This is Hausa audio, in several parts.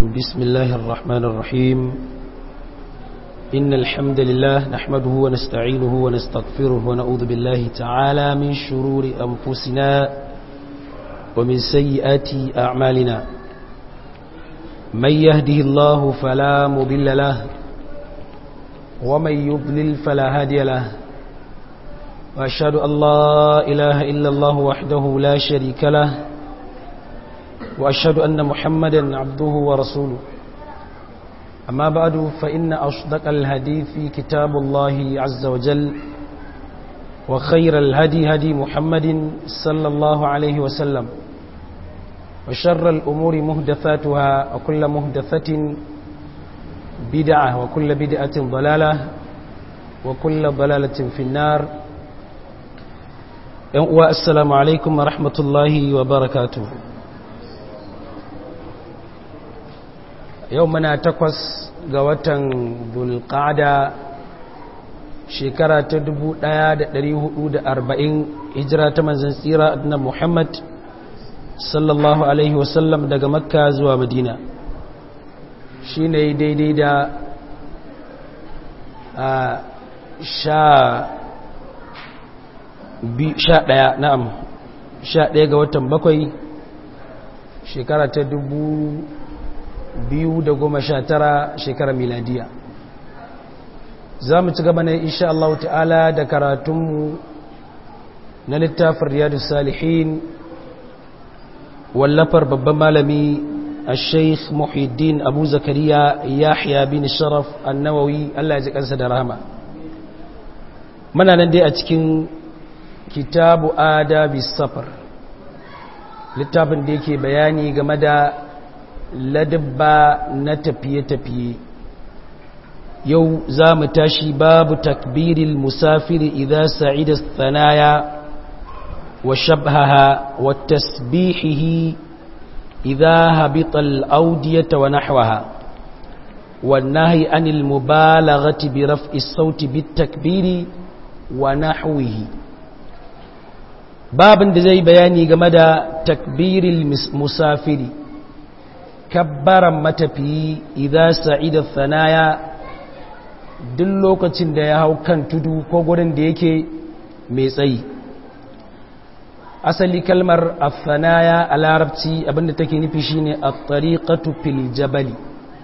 بسم الله الرحمن الرحيم إن الحمد لله نحمده ونستعينه ونستغفره ونعوذ بالله تعالى من شرور أنفسنا ومن سيئات أعمالنا من يهده الله فلا مضل له ومن يضلل فلا هادي له وأشهد أن لا إله إلا الله وحده لا شريك له وأشهد أن محمدا عبده ورسوله أما بعد فإن أصدق الهدي في كتاب الله عز وجل وخير الهدي هدي محمد صلى الله عليه وسلم وشر الأمور مهدثاتها وكل مهدثة بدعة وكل بدعة ضلالة وكل ضلالة في النار السلام عليكم ورحمة الله وبركاته yau muna takwas ga watan bulƙada shekara ta arba'in hijira ta manzan tsira na muhammad sallallahu alaihi wasallam daga makka zuwa madina shi ne daidai da a sha ɗaya na'am sha ɗaya ga watan bakwai shekara ta dubu biyu da goma sha tara shekarar miladiya za mu ci gaba ne insha Allah ta'ala da karatunmu na littafin riyadu salihin wallafar babban malami a sheikh muhiddin abu zakariya yahya bin sharaf annawawi Allah ya ji kansa da rahama muna nan dai a cikin kitabu adabi safar littafin da yake bayani game da ladabba na tafiye-tafiye yau za mu tashi babu takbiril musafiri idan sa'ida tsanaya wa shabhaha wa tasbihihi idan habital audiyata wa nahwaha والنهي عن المبالغة برفع الصوت بالتكبير ونحوه باب da zai bayani game da takbiril musafiri kabbaran matafiyi idan sa'ida thanaya duk lokacin da ya hau kan tudu ko gurin da yake mai tsayi asali kalmar athanaya a larabci abinda take nufi shine at-tariqatu fil jabali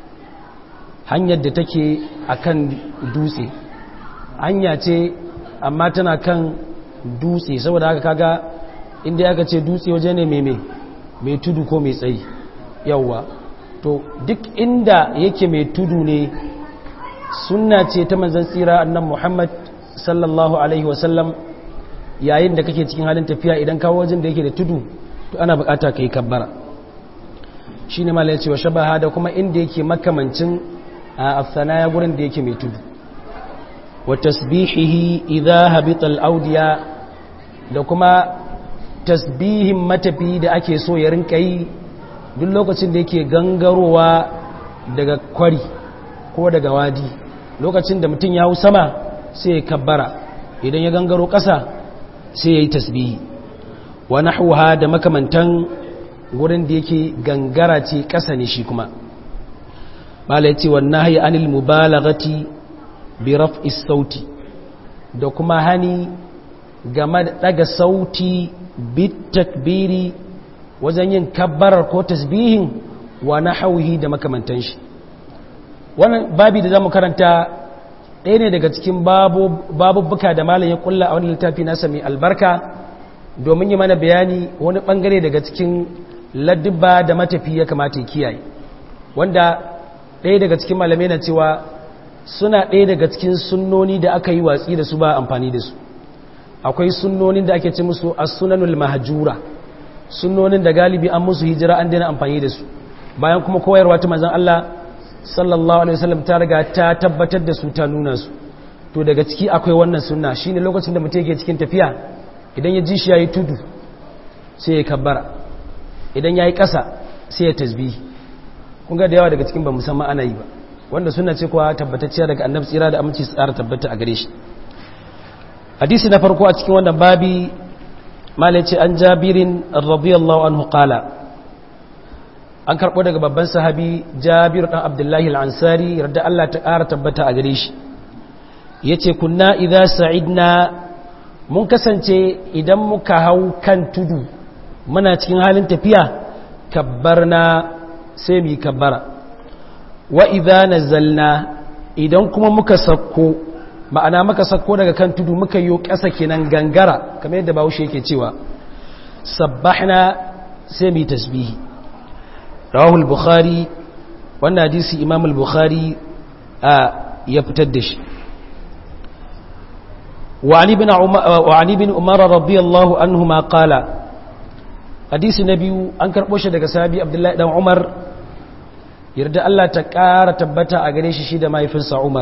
hanyar da take akan dutse hanya ce amma tana kan dutse saboda haka kaga inda aka ce dutse waje ne mai mai tudu ko mai tsayi yawwa to duk inda yake mai tudu ne sunna ce ta manzan tsira annan muhammad sallallahu alaihi wasallam yayin da kake cikin halin tafiya idan kawo wajen da yake da tudu to ana bukata ka yi kabbara shi ne mala ya ce wa shabaha da kuma inda yake makamancin a afsanaya gurin da yake mai tudu wa tasbihihi idha habita al-audiya da kuma tasbihin matafi da ake so ya rinka yi duk lokacin da yake gangarowa daga kwari ko daga wadi lokacin da mutum ya hau sama sai ya kabbara idan ya gangaro ƙasa sai ya yi tasbihi wa nahwaha da makamantan gurin da yake gangara ce ƙasa ne shi kuma bala yace wan nahyi anil mubalaghati bi raf'is sauti da kuma hani game da daga sauti bit takbiri wajen yin kabbarar ko tasbihin wa na hauhi da makamantan shi wannan babi da za mu karanta ɗaya ne daga cikin babubbuka da malam ya kulla a wani littafi nasa mai albarka domin yi mana bayani wani ɓangare daga cikin ladduba da matafi ya kamata ya kiyaye wanda ɗaya daga cikin malamai na cewa suna ɗaya daga cikin sunnoni da aka yi watsi da su ba amfani da su akwai sunnonin da ake ce musu as-sunanul mahjura sunnonin da galibi an musu hijira an daina amfani da su bayan kuma koyarwa ta manzon Allah sallallahu alaihi wasallam ta riga ta tabbatar da su ta nuna su to daga ciki akwai wannan sunna shine lokacin da mutum yake cikin tafiya idan ya ji shi yayi tudu sai ya kabbara idan yayi ƙasa sai ya tasbihi kun ga da yawa daga cikin ba musamman ana yi ba wanda sunna ce kuwa tabbatacciya daga annabi tsira da aminci tsara tabbata a gare shi hadisi na farko a cikin wannan babi malai ce an jabirin radiyallahu anhu qala an karɓo daga babban sahabi jabir ɗan abdullahi al'ansari yarda Allah ta ƙara tabbata a gare shi ya ce kunna idan sa'idna mun kasance idan muka hau kan tudu muna cikin halin tafiya kabbarna sai mu yi kabbara wa idan nazalna idan kuma muka sakko ma'ana muka sakko daga kan tudu muka yi ƙasa kenan gangara kamar yadda bahaushe yake cewa sabbahna sai mu yi tasbihi rawahul bukhari wannan hadisi imam al-bukhari a ya fitar da shi وعن ابن عمر وعن ابن عمر رضي الله عنهما قال حديث النبي an karbo shi daga sahabi Abdullahi dan Umar yarda Allah ta ƙara tabbata a gare shi shi da mahaifinsa Umar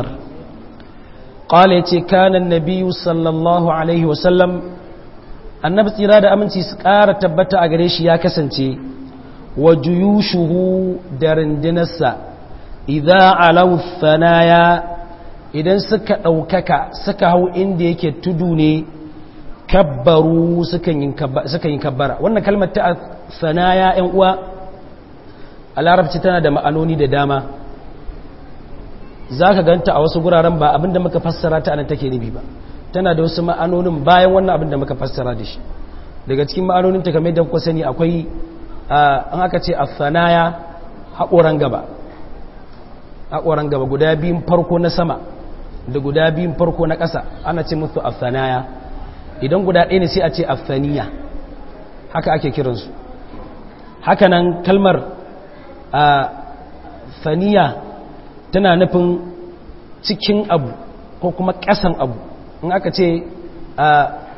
qala yace kana an-nabiy sallallahu alaihi wasallam annabi tsira da aminci su ƙara tabbata a gare shi ya kasance wa juyushuhu da rindinarsa idza alaw thanaya idan suka ɗaukaka suka hau inda yake tudu ne kabbaru suka yi kabbara wannan kalmar ta sanaya ‘yan uwa a larabci tana da ma'anoni da dama za ka ganta a wasu guraren ba abinda muka fassara ta anan take nufi ba tana da wasu ma'anonin bayan wannan abinda muka fassara da shi daga cikin ma'anonin ta kamar da kuka sani akwai an aka ce a sanaya haƙoran gaba haƙoran gaba guda biyun farko na sama da guda biyun farko na ƙasa ana ce musu afsanaya idan guda ɗaya ne sai a ce afsaniya haka ake kiransu hakanan kalmar a faniya tana nufin cikin abu ko kuma ƙasan abu in aka ce a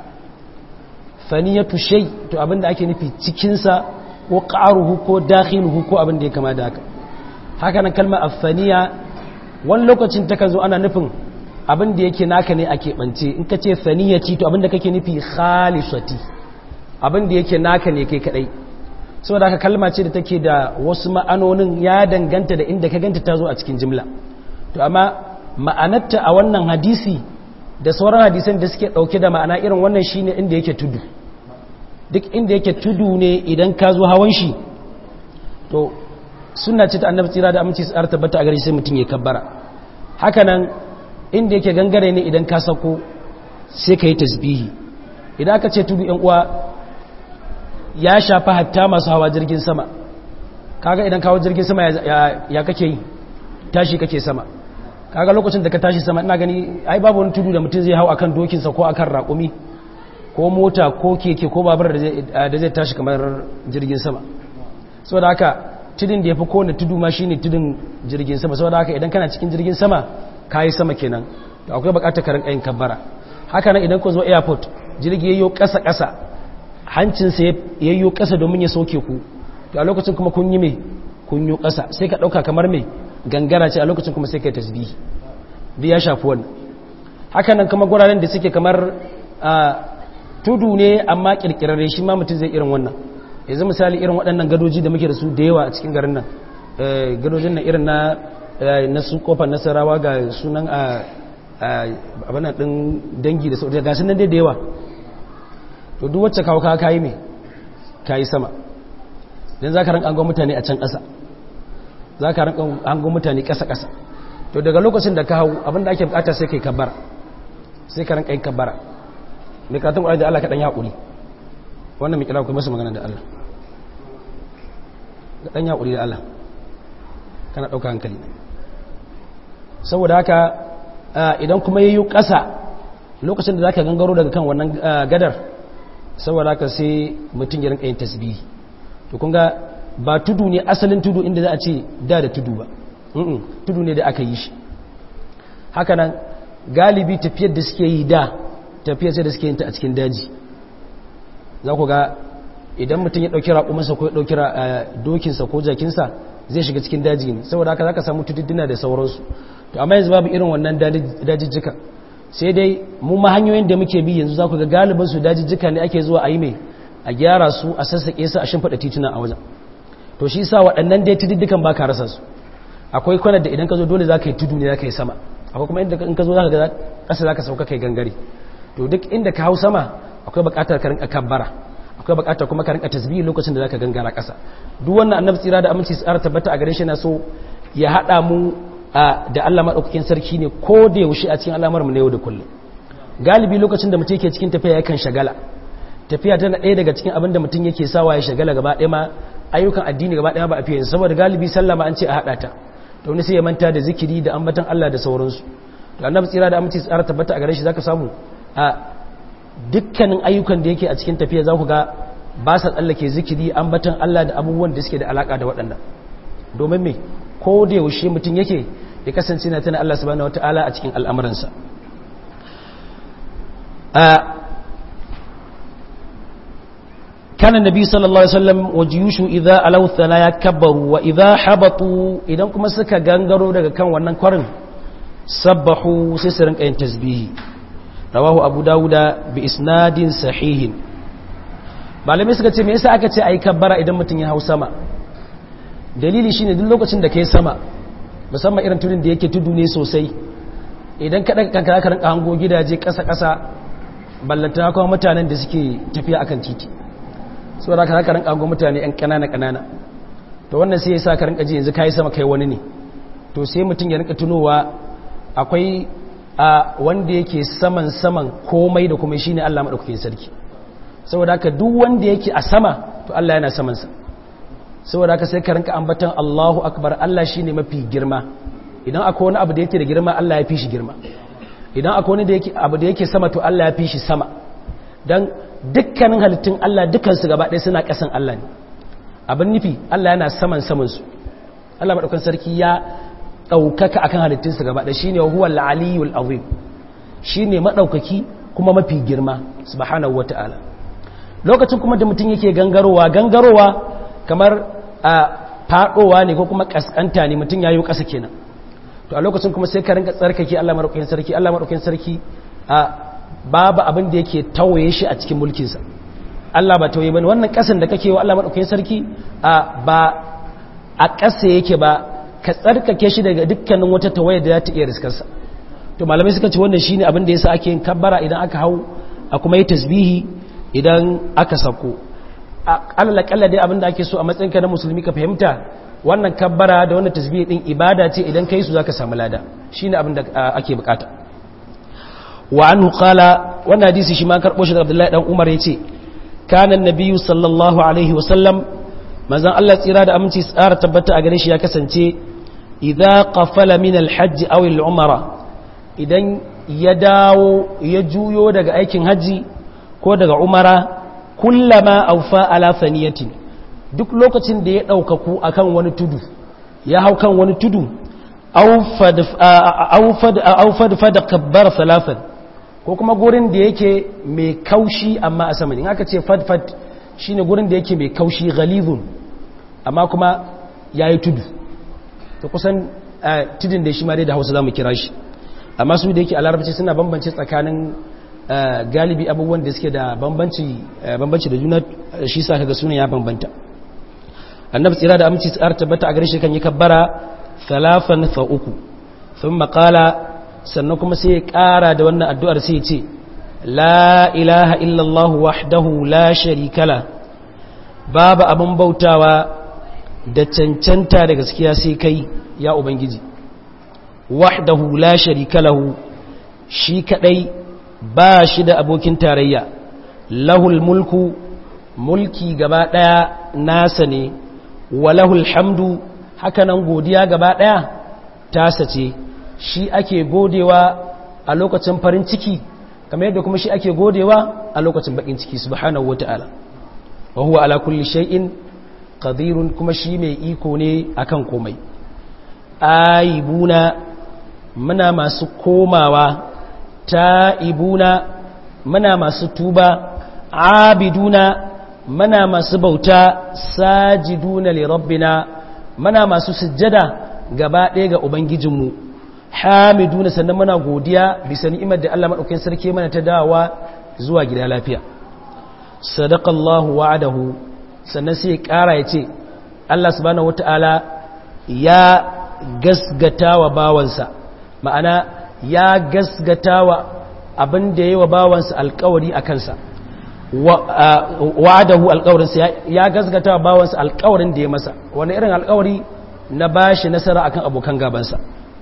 faniyatu shai to abinda ake nufi cikinsa ko ƙaruhu ko dakhiluhu ko abinda ya kama da haka hakanan kalmar afsaniya wani lokacin ta zo ana nufin abin da yake naka ne a keɓance in ka ce saniyati to abin da kake nufi khalisati abin da yake naka ne kai kaɗai saboda haka kalma ce da take da wasu ma'anonin ya danganta da inda ka ganta ta zo a cikin jimla to amma ma'anarta a wannan hadisi da sauran hadisan da suke ɗauke da ma'ana irin wannan shine inda yake tudu duk inda yake tudu ne idan ka zo hawan shi to suna ce ta annabi tsira da aminci tsara tabbata a gare sai mutum ya kabbara hakanan inda yake gangare ne idan ka sako sai ka yi tasbihi idan aka ce tudu uwa ya shafa hatta masu hawa jirgin sama kaga idan kawo jirgin sama ya kake yi tashi kake sama kaga lokacin da ka tashi sama ina gani ai babu wani tudu da mutum zai hau akan dokinsa ko akan raƙumi ko mota ko keke ko babur da zai tashi kamar jirgin sama saboda haka tudun da ya fi kowane tudu ma shine tudun jirgin sama saboda haka idan kana cikin jirgin sama ka yi sama kenan to akwai bukatar karin kayan kabbara haka nan idan ku zo airport jirgi yayyo ƙasa ƙasa hancinsa yayyo ƙasa domin ya sauke ku to a lokacin kuma kun yi mai kun yi ƙasa sai ka ɗauka kamar mai gangara ce a lokacin kuma sai ka yi tasbihi duk ya shafi wannan haka nan kuma guraren da suke kamar tudu ne amma kirkirarre shi ma mutum zai irin wannan yanzu misali irin waɗannan gadoji da muke da su da yawa a cikin garin nan gadojin nan irin na na su kofar nasarawa ga sunan a abinan ɗin dangi da sauran gasu nan dai da yawa to duk wacce kawo kawo kayi mai kayi sama don za ka rinka angon mutane a can ƙasa za ka rinka angon mutane ƙasa-ƙasa to daga lokacin da ka hau abinda ake bukata sai kai kabbara sai ka rinka yin kabbara mai karatun ƙwarar da Allah kaɗan ya haƙuri wannan mai kira kuma masu magana da Allah kaɗan ya haƙuri da Allah kana ɗauka hankali saboda haka idan kuma yayi ƙasa lokacin da zaka gangaro daga kan wannan gadar saboda haka sai mutum ya rinka yin tasbihi to kun ga ba tudu ne asalin tudu inda za a ce da da tudu ba tudu ne da aka yi shi haka nan galibi tafiyar da suke yi da tafiyar sai da suke yin ta a cikin daji za ku ga idan mutum ya ɗauki raƙumansa ko ya ɗauki dokinsa ko jakinsa zai shiga cikin daji ne saboda haka za ka samu tutudduna da sauransu to amma yanzu babu irin wannan dajijjika sai dai mu ma hanyoyin da muke bi yanzu za ku ga galibin su dajijjika ne ake zuwa a yi mai a gyara su a sassaƙe su a shimfiɗa tituna a wajen to shi sa waɗannan dai tududdukan ba ka rasa su akwai kwanar da idan ka zo dole za ka yi tudu ne za ka yi sama akwai kuma inda in ka zo za ka ga ƙasa za ka sauka kai gangare to duk inda ka hau sama akwai buƙatar ka rinka kabbara akwai bukatar kuma ka rinka tasbihi lokacin da zaka gangara ƙasa duk wannan annabi tsira da aminci tsara tabbata a gare shi na so ya hada mu da Allah madaukakin sarki ne ko da yaushe a cikin al'amuran mu na yau da kullum galibi lokacin da mutum yake cikin tafiya yakan shagala tafiya tana ɗaya daga cikin abin da mutum yake sawa ya shagala gaba ɗaya ma ayyukan addini gaba ɗaya ba a fiye saboda galibi sallah ma an ce a haɗa ta to wani sai ya manta da zikiri da ambatan Allah da sauransu to annabi tsira da aminci tsara tabbata a gare shi zaka samu a dukkanin ayyukan da yake a cikin tafiya za ku ga ba sa tsallake zikiri ambatan Allah da abubuwan da suke da alaka da waɗannan domin me ko da yaushe mutum yake ya kasance na tana Allah subhanahu wataala a cikin al'amuransa كان النبي صلى الله عليه وسلم وجيوش إذا ألو الثنايا كبروا وإذا حبطوا إذا كما سكا غنغروا daga kan wannan kwarin sabbahu sai su rinka yin tasbihi rawahu abu dawuda bi isnadin sahihin malamai suka ce me yasa aka ce ayi kabbara idan mutum ya hau sama dalili shine duk lokacin da kai sama musamman irin tudun da yake tudu ne sosai idan ka daga kanka ka rinka hango gidaje kasa kasa ballanta kuma mutanen da suke tafiya akan titi saboda ka haka rinka mutane yan kanana kanana to wannan sai yasa ka rinka ji yanzu kai sama kai wani ne to sai mutum ya rinka tunowa akwai a wanda yake saman saman komai da kuma shine Allah madaukakin sarki saboda haka duk wanda yake a sama to Allah yana saman sa saboda haka sai ka rinka ambatan Allahu akbar Allah shine mafi girma idan akwai wani abu da yake da girma Allah ya fi shi girma idan akwai wani da yake abu da yake sama to Allah ya fi shi sama dan dukkanin halittun Allah dukansu gaba ɗaya suna ƙasan Allah ne abin nufi Allah yana saman samansu Allah maɗaukan sarki ya ɗaukaka akan halittunsu gaba ɗaya shine huwa al-aliyul azim shine maɗaukaki kuma mafi girma subhanahu wata'ala lokacin kuma da mutum yake gangarowa gangarowa kamar a faɗowa ne ko kuma kaskanta ne mutum yayi ƙasa kenan to a lokacin kuma sai ka rinka tsarkake Allah maɗaukakin sarki Allah maɗaukakin sarki a babu abin da yake tawaye shi a cikin mulkinsa Allah ba tawaye bane wannan kasan da kake wa Allah madaukakin sarki a ba a kasa yake ba ka tsarkake shi daga dukkanin wata tawaye da za ta iya riskarsa to malamai suka ce wannan shine abin da yasa ake yin kabbara idan aka hau a kuma yi tasbihi idan aka sako alal kalla dai abin da ake so a matsayinka na musulmi ka fahimta wannan kabbara da wannan tasbihi din ibada ce idan kai su zaka samu lada shine abin da ake bukata wa anhu qala wannan hadisi shi ma karbo shi daga Abdullahi dan Umar yace kana annabiyyu sallallahu alaihi wa sallam manzon Allah tsira da aminci tsara tabbata a gare shi ya kasance idza qafala min al-hajj aw al-umra idan ya dawo ya juyo daga aikin haji ko daga umara kullama awfa ala thaniyatin duk lokacin da ya daukaku akan wani tudu ya hau kan wani tudu awfad awfad awfad fad kabbar thalathan ko kuma gurin da yake mai kaushi amma a sama in aka ce fadfad shine gurin da yake mai kaushi ghalidhun amma kuma yayi tudu to kusan tudun da shi ma dai da Hausa zamu kira shi amma su da yake a Larabci suna bambance tsakanin galibi abubuwan da suke da bambanci bambanci da juna shi sa kaga sunan ya bambanta annabi tsira da aminci tsara tabbata a gare shi kan yi kabbara thalathan fa uku thumma qala sannan kuma sai ya ƙara da wannan addu'ar sai ya ce la ilaha illallah wahdahu la sharikala babu abin bautawa da cancanta da gaskiya sai kai ya ubangiji wahdahu la sharikalahu shi kadai ba shi da abokin tarayya lahul mulku mulki gaba daya nasa ne wa lahul hamdu hakanan godiya gaba daya tasa ce shi ake godewa a lokacin farin ciki kamar yadda kuma shi ake godewa a lokacin bakin ciki subhanahu wata'ala wa huwa ala kulli shay'in qadirun kuma shi mai iko ne akan komai aibuna muna masu komawa ta'ibuna muna masu tuba abiduna muna masu bauta sajiduna li rabbina muna masu sujjada gaba ɗaya ga ubangijinmu hamiduna sannan muna godiya bisa ni'imar da Allah madaukakin sarki mana ta dawowa zuwa gida lafiya sadaqallahu wa'adahu sannan sai ya ƙara ya ce Allah subhanahu wata'ala ya gasgata wa bawansa ma'ana ya gasgata wa abin da ya yi wa bawansa alkawari a kansa wa'adahu alƙawarinsa ya gasgata bawansa alƙawarin da ya masa wani irin alƙawari na bashi nasara akan abokan gabansa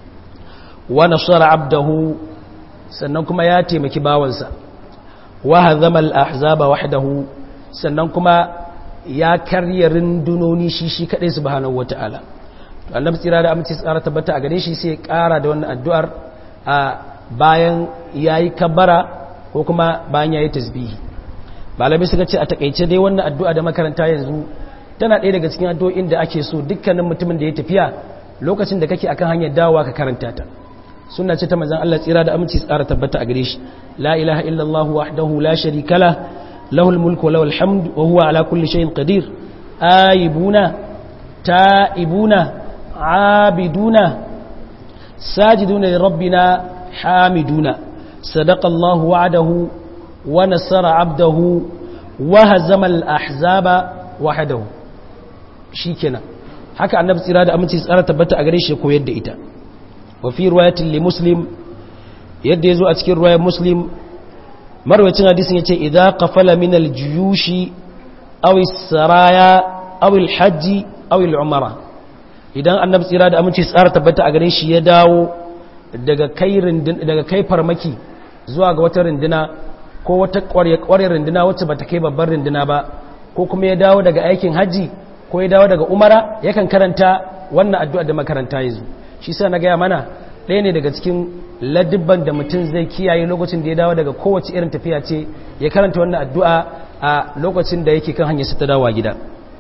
wa nasara abdahu sannan kuma ya taimaki bawansa wa hazama al-ahzaba wahdahu sannan kuma ya karya rundunoni shi shi kadai subhanahu wataala to annabi tsira da amince tsara tabbata a gare shi sai ya kara da wannan addu'ar a bayan yayi kabbara ko kuma bayan yayi tasbihi malami suka ce a takeice dai wannan addu'a da makaranta yanzu tana ɗaya daga cikin addu'o'in da ake so dukkanin mutumin da ya tafiya lokacin da kake akan hanyar dawowa ka karanta ta sunna ce ta manzon Allah tsira da aminci tsara tabbata a gare shi la ilaha illallah wahdahu la sharika la lahul mulku wa lahul hamd wa huwa ala kulli shay'in qadir aibuna taibuna abiduna sajiduna li rabbina hamiduna sadaqa Allah wa'adahu wa nasara abdahu wa hazama al ahzaba wahdahu shikenan haka annabi tsira da aminci tsara tabbata a gare shi koyar da ita وفي رواية لمسلم يد يزو أتكي رواية مسلم مروة حديث يتي إذا قفل من الجيوش أو السرايا أو الحج أو العمرة idan annabi tsira da aminci tsara tabbata a gare shi ya dawo daga kai daga kai farmaki zuwa ga wata rinduna ko wata ƙwarya rinduna wacce bata kai babbar rinduna ba ko kuma ya dawo daga aikin haji ko ya dawo daga umara yakan karanta wannan addu'a da makaranta yanzu shi sa na gaya mana ɗaya ne daga cikin ladibban da mutum zai kiyaye lokacin da ya dawo daga kowace irin tafiya ce ya karanta wannan addu'a a lokacin da yake kan hanyar ta dawa gida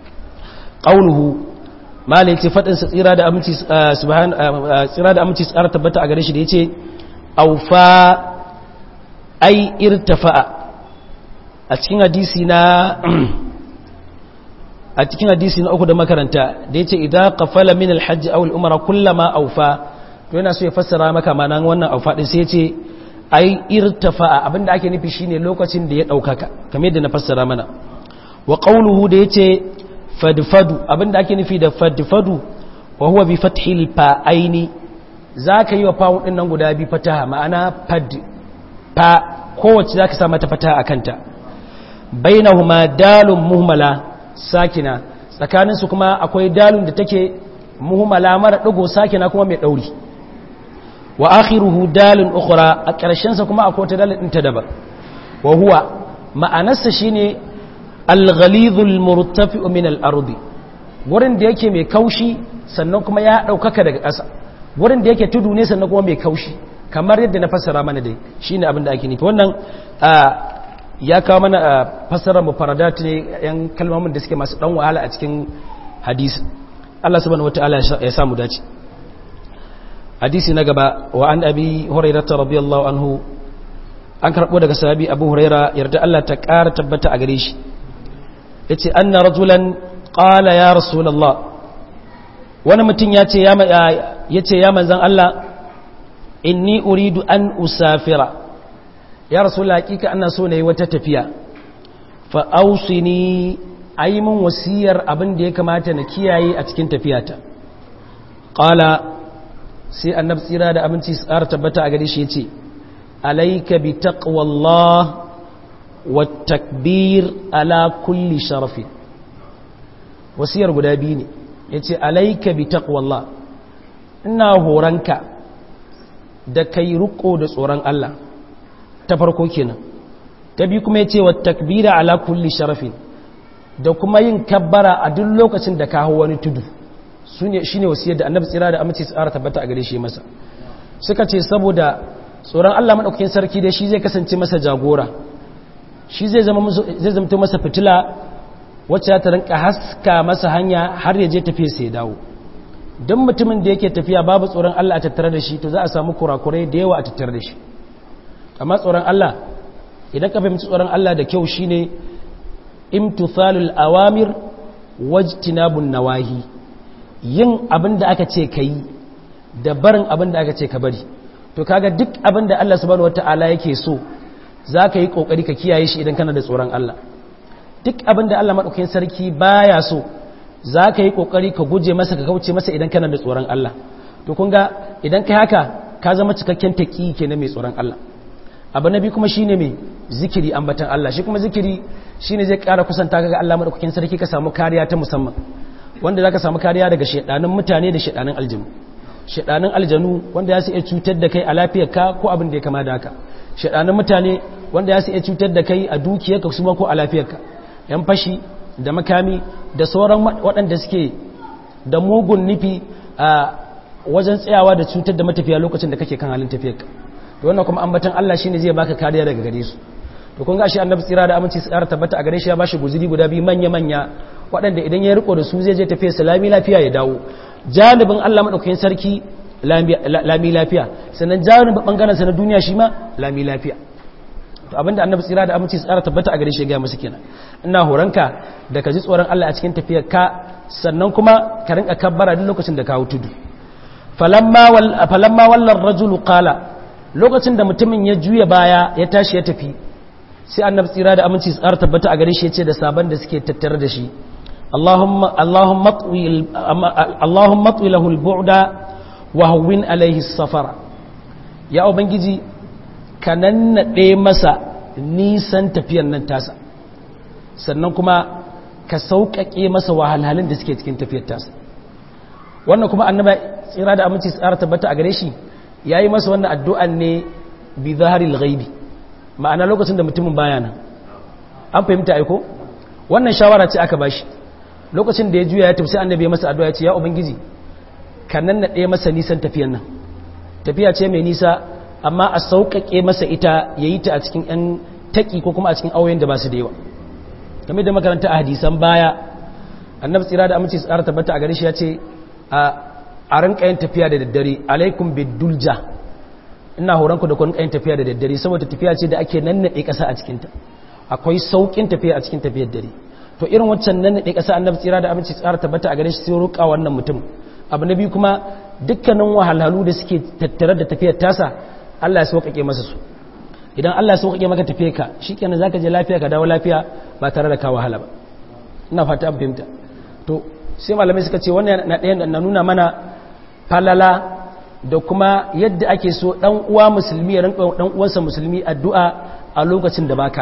ƙaunuhu malai ce faɗinsa tsira da aminci tsira da aminci tsara tabbata a gare shi da ya ce aufa ai irtafa'a a cikin hadisi na a cikin hadisi na uku da makaranta da ya ce idan kafala min alhajji awul umara kullama aufa to yana so ya fassara maka manan wannan aufa din sai ya ce ai irtafa'a abinda ake nufi shine lokacin da ya daukaka kamar yadda na fassara mana wa qawluhu da yace fadfadu abinda ake nufi da fadfadu wa huwa bi fathil fa'aini zaka yi wa fa'un din nan guda bi fataha ma'ana fad fa kowace zaka sa mata fataha akanta bainahuma dalun muhmala sakina tsakaninsu kuma akwai dalun da take muhimmala mara ɗigo sakina kuma mai ɗauri wa akhiruhu dalun ukhra a ƙarshensa kuma akwai wata dalin ɗinta daban wa huwa ma'anarsa shine al-ghalidhul murtafi'u min al-ardi wurin da yake mai kaushi sannan kuma ya ɗaukaka daga ƙasa wurin da yake tudu ne sannan kuma mai kaushi kamar yadda na fassara mana dai shine abin da ake nufi wannan ya kawo mana a fassarar mufaradat ne yan kalmomin da suke masu dan wahala a cikin hadisi Allah subhanahu wataala ya samu dace hadisi na gaba wa an abi hurairah radiyallahu anhu an karbo daga sahabi abu huraira yarda Allah ta ƙara tabbata a gare shi yace anna rajulan qala ya rasulullah wani mutum ya ce ya ce ya manzan Allah inni uridu an usafira ya rasu hakika ana so na yi wata tafiya fa'ausi ni a yi min wasiyar abin da ya kamata na kiyaye a cikin tafiyata ƙala sai annab tsira da abinci tsara tabbata a gari shi ce alaika bi taqwallah wa takbir ala kulli sharafi wasiyar guda biyu ne ya ce alaika bi taqwallah ina horanka da kai riko da tsoron Allah ta farko kenan ta biyu kuma ya ce wa takbira ala kulli sharafin da kuma yin kabbara a duk lokacin da ka hau wani tudu shi ne wasiyar da annabi tsira da amince tsara tabbata a gare shi masa suka ce saboda tsoron Allah maɗaukakin sarki da shi zai kasance masa jagora shi zai zama masa fitila wacce ta rinka haska masa hanya har ya je tafiya sai dawo don mutumin da yake tafiya babu tsoron Allah a tattare da shi to za a samu kurakurai da yawa a tattare da shi amma tsoron Allah idan ka fahimci tsoron Allah da kyau shine imtithalul awamir wajtinabun nawahi yin abin da aka ce kai da barin abin da aka ce ka bari to kaga duk abin da Allah subhanahu wataala yake so zaka yi kokari ka kiyaye shi idan kana da tsoron Allah duk abin da Allah madaukakin sarki baya so zaka yi kokari ka guje masa ka kauce masa idan kana da tsoron Allah to kun ga idan kai haka ka zama cikakken taqi kenan mai tsoron Allah abu na biyu kuma shine mai zikiri ambatan Allah shi kuma zikiri shine zai ƙara kusanta ga Allah madaukakin sarki ka samu kariya ta musamman wanda zaka samu kariya daga shedanin mutane da shedanin aljanu shedanin aljanu wanda ya su iya cutar da kai a lafiyarka ko abin da ya kama da haka shedanin mutane wanda ya su iya cutar da kai a dukiyarka su ko a lafiyarka yan fashi da makami da sauran waɗanda suke da mugun nufi a wajen tsayawa da cutar da matafiya lokacin da kake kan halin tafiyarka to wannan kuma ambatan Allah shine zai baka kariya daga gare su to kun ga shi annabi tsira da aminci su ƙara tabbata a gare shi ya bashi guzuri guda biyu manya manya waɗanda idan ya riko da su zai je tafiya salami lafiya ya dawo janibin Allah madaukakin sarki lami lafiya sannan janibin bangaren sa na duniya shi ma lami lafiya to abinda annabi tsira da aminci su ƙara tabbata a gare shi ya ga musu kenan ina horanka da ka ji tsoron Allah a cikin tafiyar ka sannan kuma ka rinka kabbara duk lokacin da ka hau tudu falamma wallar rajulu qala lokacin da mutumin ya juya baya ya tashi ya tafi sai annabi tsira da aminci tsar tabbata a gare shi yace da saban da suke tattare da shi Allahumma Allahumma twi Allahumma twi lahu al-bu'da wa hawwin alayhi as-safara ya ubangiji ka nannade masa nisan tafiyan nan tasa sannan kuma ka sauƙaƙe masa wahalhalun da suke cikin tafiyar tasa wannan kuma annaba tsira da aminci tsara tabbata a gare shi ya yi masa wannan addu'an ne bi zaharil ghaibi ma'ana lokacin da mutumin baya nan an fahimta aiko wannan shawara ce aka bashi lokacin da ya juya ya tafi sai annabi ya masa addu'a ya ce ya ubangiji ka nan na ɗaya masa nisan tafiyan nan tafiya ce mai nisa amma a sauƙaƙe masa ita ya yi ta a cikin ‘yan taƙi ko kuma a cikin auyen da ba su da yawa game da makaranta a hadisan baya annabi tsira da aminci tsara tabbata a gare shi ya ce a rinka yin tafiya da daddare alaikum bidulja ina horonku da kun yin tafiya da daddare saboda tafiya ce da ake nannaɗe ƙasa a cikinta akwai sauƙin tafiya a cikin tafiyar dare to irin wancan nannaɗe ƙasa annabi tsira da aminci tsara tabbata a gare shi sai roƙa wannan mutum abu na biyu kuma dukkanin wahalhalu da suke tattare da tafiyar tasa Allah ya sauƙaƙe masa su idan Allah ya sauƙaƙe maka tafiyar ka shikenan zaka je lafiya ka dawo lafiya ba tare da ka wahala ba ina fata an fahimta to sai malamai suka ce wannan na ɗaya na nuna mana falala da kuma yadda ake so ɗan uwa musulmi ya rinka ɗan uwansa musulmi addu'a a lokacin da baka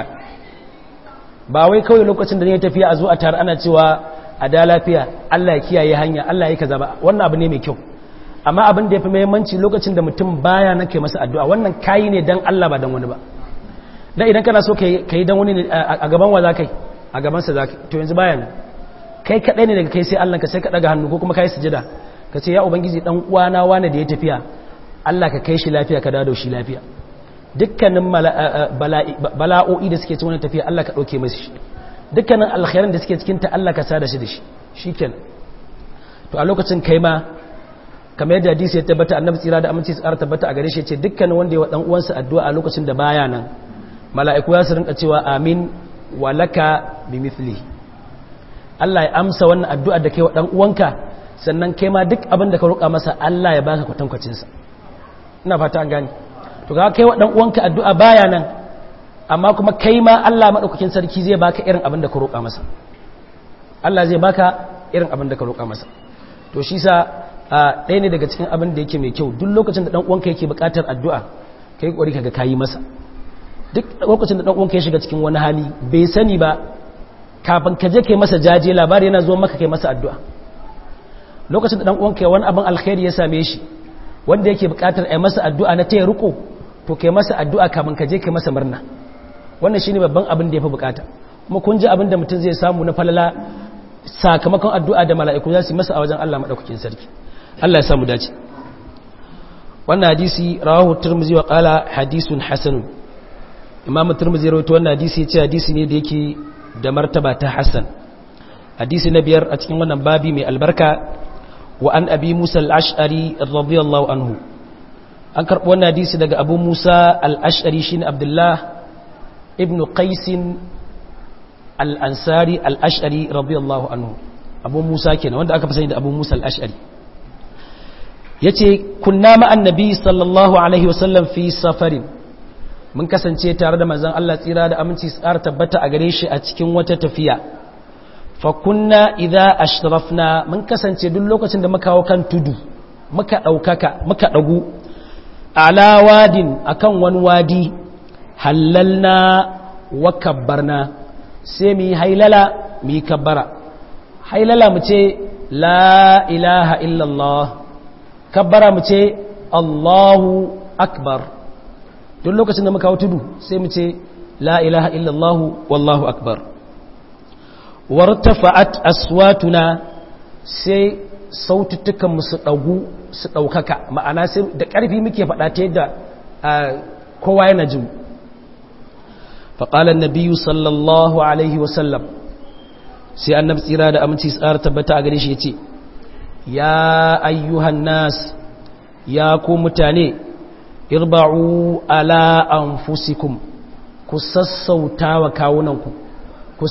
ba wai kawai lokacin da ne tafiya a zo a tare ana cewa a da lafiya Allah ya kiyaye hanya Allah ya kaza ba wannan abu ne mai kyau amma abin da ya fi muhimmanci lokacin da mutum baya na kai masa addu'a wannan kayi ne dan Allah ba dan wani ba dan idan kana so ka yi dan wani a gaban wa za kai a gabansa za to yanzu baya nan kai kaɗai ne daga kai sai Allah ka sai ka ɗaga hannu ko kuma ka yi sujada ka ce ya ubangiji ɗan uwana wane da ya tafiya Allah ka kai shi lafiya ka dado shi lafiya dukkanin bala'o'i da suke cikin wani tafiya Allah ka ɗauke masu shi dukkanin alkhairan da suke cikin ta Allah ka sada shi da shi shikenan to a lokacin kai ma kamar yadda hadisi ya tabbata annabi tsira da aminci tsara tabbata a gare shi ce dukkanin wanda ya wa dan uwansa addu'a a lokacin da baya nan mala'iku ya su rinka cewa amin walaka bimithlihi Allah ya amsa wannan addu'ar da kai wa ɗan uwanka sannan kai ma duk abin da ka roƙa masa Allah ya baka kwatankwacinsa ina fata an gani to ga kai wa ɗan uwanka addu'a baya nan amma kuma kai ma Allah maɗaukakin sarki zai baka irin abin da ka roƙa masa Allah zai baka irin abin da ka roƙa masa to shi sa ɗaya ne daga cikin abin da yake mai kyau duk lokacin da ɗan uwanka yake buƙatar addu'a kai ƙwari kaga kayi masa duk lokacin da ɗan uwanka ya shiga cikin wani hali bai sani ba kafin ka je kai masa jaje labari yana zuwa maka kai masa addu'a lokacin da dan uwanka wani abin alkhairi ya same shi wanda yake bukatar ai masa addu'a na taya riko to kai masa addu'a kafin ka je kai masa murna wannan shine babban abin da yafi bukata kuma kun ji abin da mutum zai samu na falala sakamakon addu'a da mala'iku za su yi masa a wajen Allah madaukakin sarki Allah ya samu dace wannan hadisi rawahu tirmidhi wa qala hadithun hasanun imamu tirmidhi rawaito wannan hadisi ya ce hadisi ne da yake da martaba ta Hassan hadisi na biyar a cikin wannan babi mai albarka wa an abi Musa al-Ash'ari radiyallahu anhu an karɓi wannan hadisi daga Abu Musa al-Ash'ari shine Abdullah ibn Qais al-Ansari al-Ash'ari radiyallahu anhu Abu Musa kenan wanda aka fi sani da Abu Musa al-Ash'ari yace kunna ma annabi sallallahu alaihi wasallam fi safarin mun kasance tare da manzon Allah tsira da aminci tsara tabbata a gare shi a cikin wata tafiya fa kunna idza ashrafna mun kasance duk lokacin da muka hawo kan tudu muka daukaka muka dagu ala wadin akan wani wadi hallalna wa kabbarna sai mu yi hailala mu yi kabbara hailala mu ce la ilaha illallah kabbara mu ce allahu akbar duk lokacin da muka tudu sai mu ce la ilaha illallah wallahu akbar wartafa'at aswatuna sai saututtukan mu su dagu su daukaka ma'ana sai da karfi muke faɗa ta yadda kowa yana jin faƙala nabiyu sallallahu alaihi wasallam sai annabi tsira da aminci tsara tabbata a gare shi ya ce ya ayyuhan nas ya ku mutane irba'u ala anfusikum ku sassauta wa kawunanku ku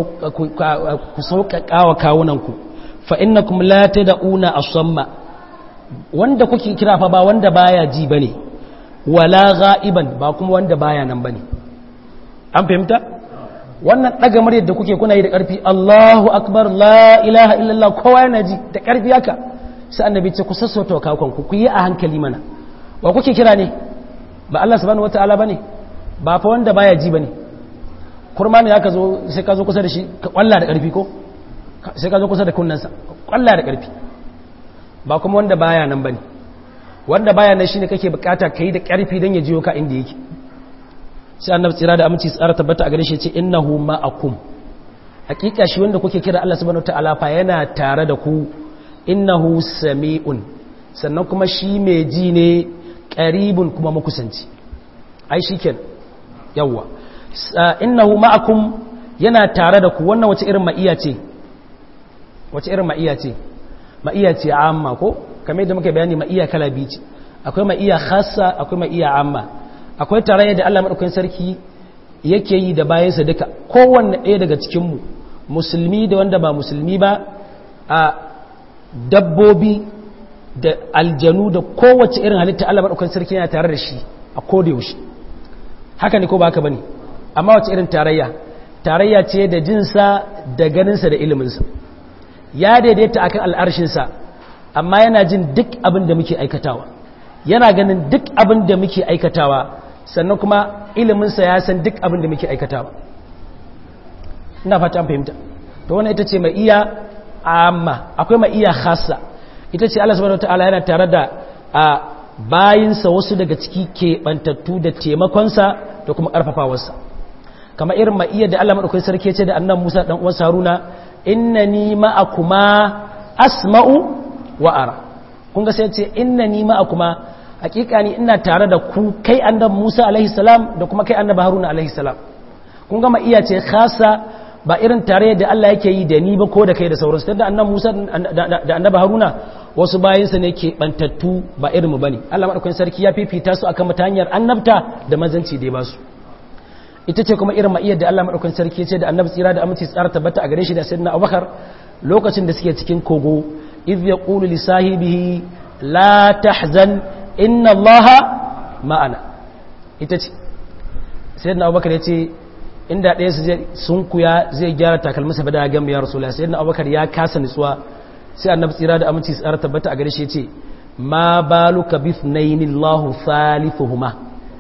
sauƙaƙa wa kawunanku fa innakum la tad'una asamma wanda kuke kira fa ba wanda baya ji bane wala ga'iban ba kuma wanda baya nan bane an fahimta wannan daga muryar da kuke kuna yi da karfi Allahu akbar la ilaha illallah kowa yana ji da karfi haka sai annabi ce ku sassauta wa kakon ku yi a hankali mana wa kuke kira ne ba Allah subhanahu wataala bane ba fa wanda baya ji bane kurma ne zaka zo sai ka zo kusa da shi ka kwalla da karfi ko sai ka zo kusa da kunnansa kwalla da karfi ba kuma wanda baya nan bane wanda baya nan shine kake bukata kai da karfi dan ya jiyo ka inda yake sai annabi tsira da aminci tsara tabbata a gare shi ce innahu ma'akum hakika shi wanda kuke kira Allah subhanahu wataala fa yana tare da ku innahu sami'un sannan kuma shi mai ji ne qaribun kuma makusanci ai shiken yawa innahu ma'akum yana tare da ku wannan wace irin ma'iya ce wace irin ma'iya ce ma'iya ce amma ko kamar yadda muka bayani ma'iya kala biyu ce akwai ma'iya khassa akwai ma'iya amma akwai tarayya da Allah madaukakin sarki yake yi da bayansa duka kowanne ɗaya daga cikin mu musulmi da wanda ba musulmi ba a dabbobi da aljanu da kowace irin halitta Allah madaukakin sarki yana tare da shi a koda yaushe haka ne ko ba haka bane amma wace irin tarayya tarayya ce da jinsa da ganinsa da iliminsa ya daidaita akan al'arshinsa amma yana jin duk abin da muke aikatawa yana ganin duk abin da muke aikatawa sannan kuma iliminsa ya san duk abin da muke aikatawa ina fata fahimta to wannan ita ce mai iya amma akwai mai iya khassa ita ce Allah subhanahu wataala yana tare da a bayinsa wasu daga ciki keɓantattu da taimakonsa da kuma ƙarfafawarsa kamar irin mai iya da Allah madaukakin sarki ce da annan Musa dan uwan Haruna innani ma'akuma asma'u wa ara kun ga sai ce innani ma'akuma hakika ni ina tare da ku kai annabi Musa alaihi salam da kuma kai annabi Haruna alaihi salam kun ga iya ce khasa ba irin tare da Allah yake yi da ni ba ko da kai da sauransu tunda annabi Musa da annabi Haruna wasu bayinsa ne ke bantattu ba irin mu bane Allah madaukakin sarki ya fifita su akan mata hanyar annabta da manzanci da ya ba su ita ce kuma irin ma'iyar da Allah madaukakin sarki ya ce da annabi tsira da aminci tsara tabbata a gare shi da sayyidina Abubakar lokacin da suke cikin kogo idh yaqulu li sahibihi la tahzan inna allaha ma'ana ita ce sai na abubakar ya ce inda ɗaya su sun kuya zai gyara takalmasa ba da gamba ya rasu sai na abubakar ya kasa nutsuwa sai annabi tsira da aminci tsara tabbata a gare shi ya ce ma balu ka bif na yi nillahu thalithuhuma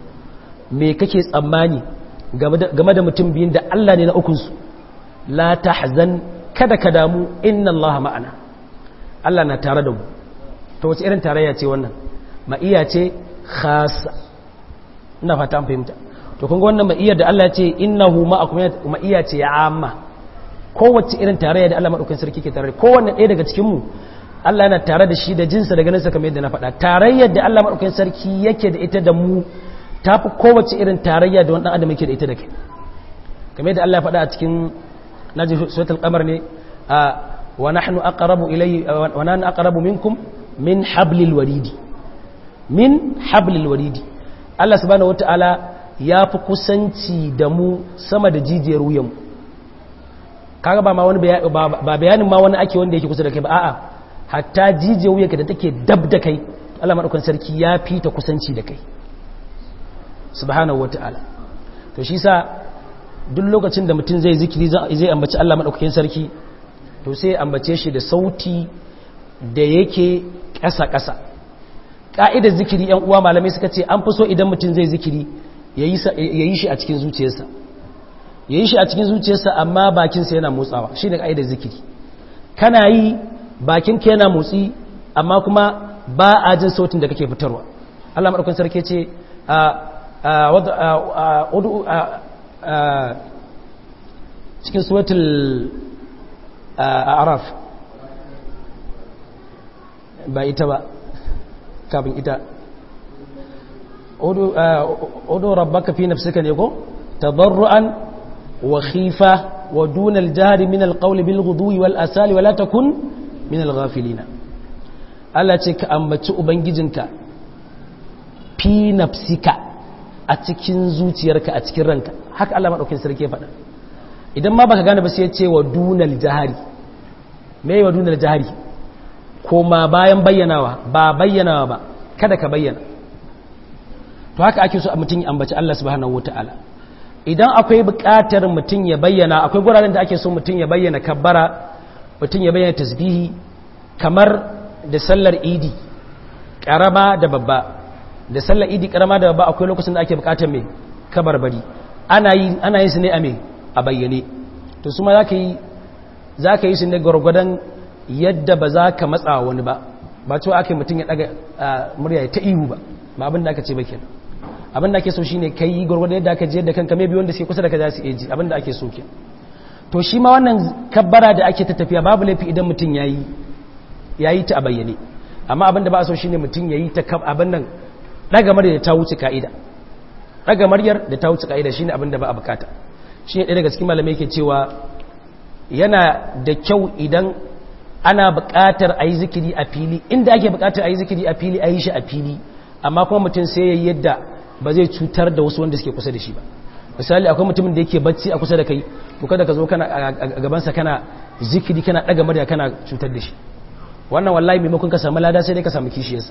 me kake tsammani game da mutum biyun da allah ne na ukunsu la tahzan kada ka damu inna allaha ma'ana allah na tare da mu ta wace irin tarayya ce wannan ma'iya ce khasa ina fata an fahimta to kun ga wannan ma'iyar da Allah ya ce innahu ma'akum ma'iya ce ya amma kowace irin tarayya da Allah madaukakin sarki ke tare kowanne ɗaya daga cikin mu Allah yana tare da shi da jinsa da ganinsa kamar yadda na faɗa tarayyar da Allah madaukakin sarki yake da ita da mu tafi kowace irin tarayya da wani dan adam yake da ita da kai kamar yadda Allah ya faɗa a cikin naji suratul qamar ne wa nahnu aqrabu ilayhi wa nahnu aqrabu minkum min hablil waridi min hablil waridi Allah subhanahu wataala ya fi kusanci da mu sama da jijiyar wuyanmu kaga ba ma wani ba bayanin ma wani ake wanda yake kusa da kai ba a'a hatta jijiyar wuyanka da take dab da kai Allah madaukakin sarki ya fi ta kusanci da kai subhanahu wataala to shi sa duk lokacin da mutum zai zikiri zai ambaci Allah madaukakin sarki to sai ambace shi da sauti da yake ƙasa-ƙasa ƙa'idar zikiri ‘yan uwa malamai suka ce an fi so idan mutum zai zikiri ya yi shi a cikin zuciyarsa ya yi shi a cikin zuciyarsa amma bakinsa yana motsawa shi ne ƙa'idar zikiri kana yi bakinka yana motsi amma kuma ba a jin sautin da kake fitarwa Allah maɗaukun sarki ce cikin suwatul araf ba ita ba kafin ita odo rabbaka fi nafsika ne ko tadarruan wa khifa wa dunal jahri min alqawli bil ghudwi wal asali wala takun min al ghafilina Allah ce ka ambaci ubangijinka fi nafsika a cikin zuciyarka a cikin ranka haka Allah madaukakin sarki ya faɗa idan ma baka gane ba sai ya ce wa dunal jahri me wa dunal jahri koma bayan bayyanawa ba bayyanawa ba kada ka bayyana to haka ake so mutum ya ambaci Allah subhanahu wataala idan akwai buƙatar mutum ya bayyana akwai guraren da ake so mutum ya bayyana kabbara mutum ya bayyana tasbihi kamar da sallar idi karama da babba da sallar idi karama da babba akwai lokacin da ake buƙatar mai kabarbari ana yi ana yin su ne a me a bayyane to su ma zaka yi zaka yi su ne gwargwadon yadda ba za ka matsa wani ba ba cewa aka mutum ya daga murya ta ihu ba ba abin da aka ce ba kenan abin da ake so shine kai yi gwargwado yadda aka jiyar da kanka mai biyu wanda suke kusa da ka za su eji abin da ake so ke to shi ma wannan kabbara da ake ta tafiya babu laifi idan mutum yayi yayi ta a bayyane amma abin da ba a so shine mutum yayi ta abin nan daga murya da ta wuce ka'ida daga muryar da ta wuce ka'ida shine abin da ba a bukata shine ɗaya daga cikin malamai yake cewa yana da kyau idan ana buƙatar a yi zikiri a fili inda ake buƙatar a yi zikiri a fili a yi shi a fili amma kuma mutum sai ya yi yadda ba zai cutar da wasu wanda suke kusa da shi ba misali akwai mutumin da yake bacci a kusa da kai to kada ka zo kana a gabansa kana zikiri kana ɗaga murya kana cutar da shi wannan wallahi maimakon ka samu lada sai dai ka samu kishiyarsa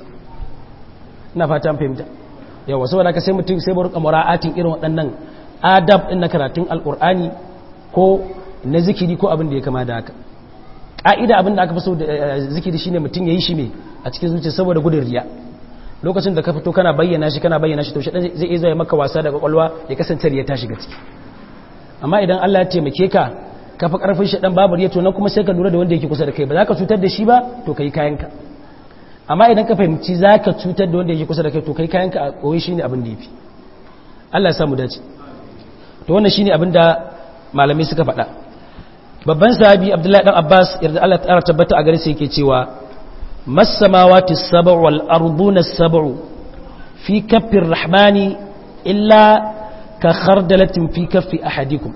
ina fata an fahimta yawa saboda ka sai mutum sai burka mura'atin irin waɗannan adab ɗin na karatun alƙur'ani ko na zikiri ko abin da ya kama da haka ƙa'ida abin da aka fi so da zikiri shine mutum ya yi shi ne a cikin zuciya saboda gudun riya lokacin da ka fito kana bayyana shi kana bayyana shi to shaɗan zai iya zai maka wasa da kwakwalwa ya kasance riya ta shiga ciki amma idan Allah ya taimake ka ka fi ƙarfin shaɗan babu riya to nan kuma sai ka lura da wanda yake kusa da kai ba za ka cutar da shi ba to ka yi kayanka amma idan ka fahimci za ka cutar da wanda yake kusa da kai to ka yi kayanka a koyi shi ne abin da ya fi Allah ya samu dace to wannan shi ne abin da malamai suka faɗa babban sahabi abdullahi dan abbas yarda Allah ta tabbata a gare sa yake cewa masamawati sab'u wal arduna sab'u fi kaffir rahmani illa ka khardalatin fi kaffi ahadikum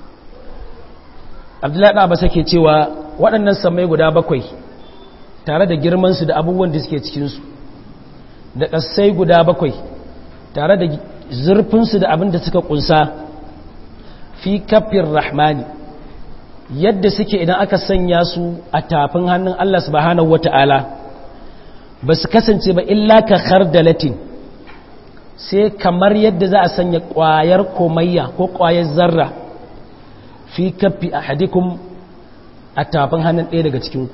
abdullahi dan abbas yake cewa waɗannan samai guda bakwai tare da girman su da abubuwan da suke cikin su da kasai guda bakwai tare da zurfin su da abin da suka kunsa fi kaffir rahmani yadda suke idan aka sanya su a tafin hannun Allah subhanahu wata'ala ba su kasance ba illa ka khardalatin sai kamar yadda za a sanya ƙwayar komayya ko ƙwayar zarra fi kafi a hadikun a tafin hannun ɗaya daga cikinku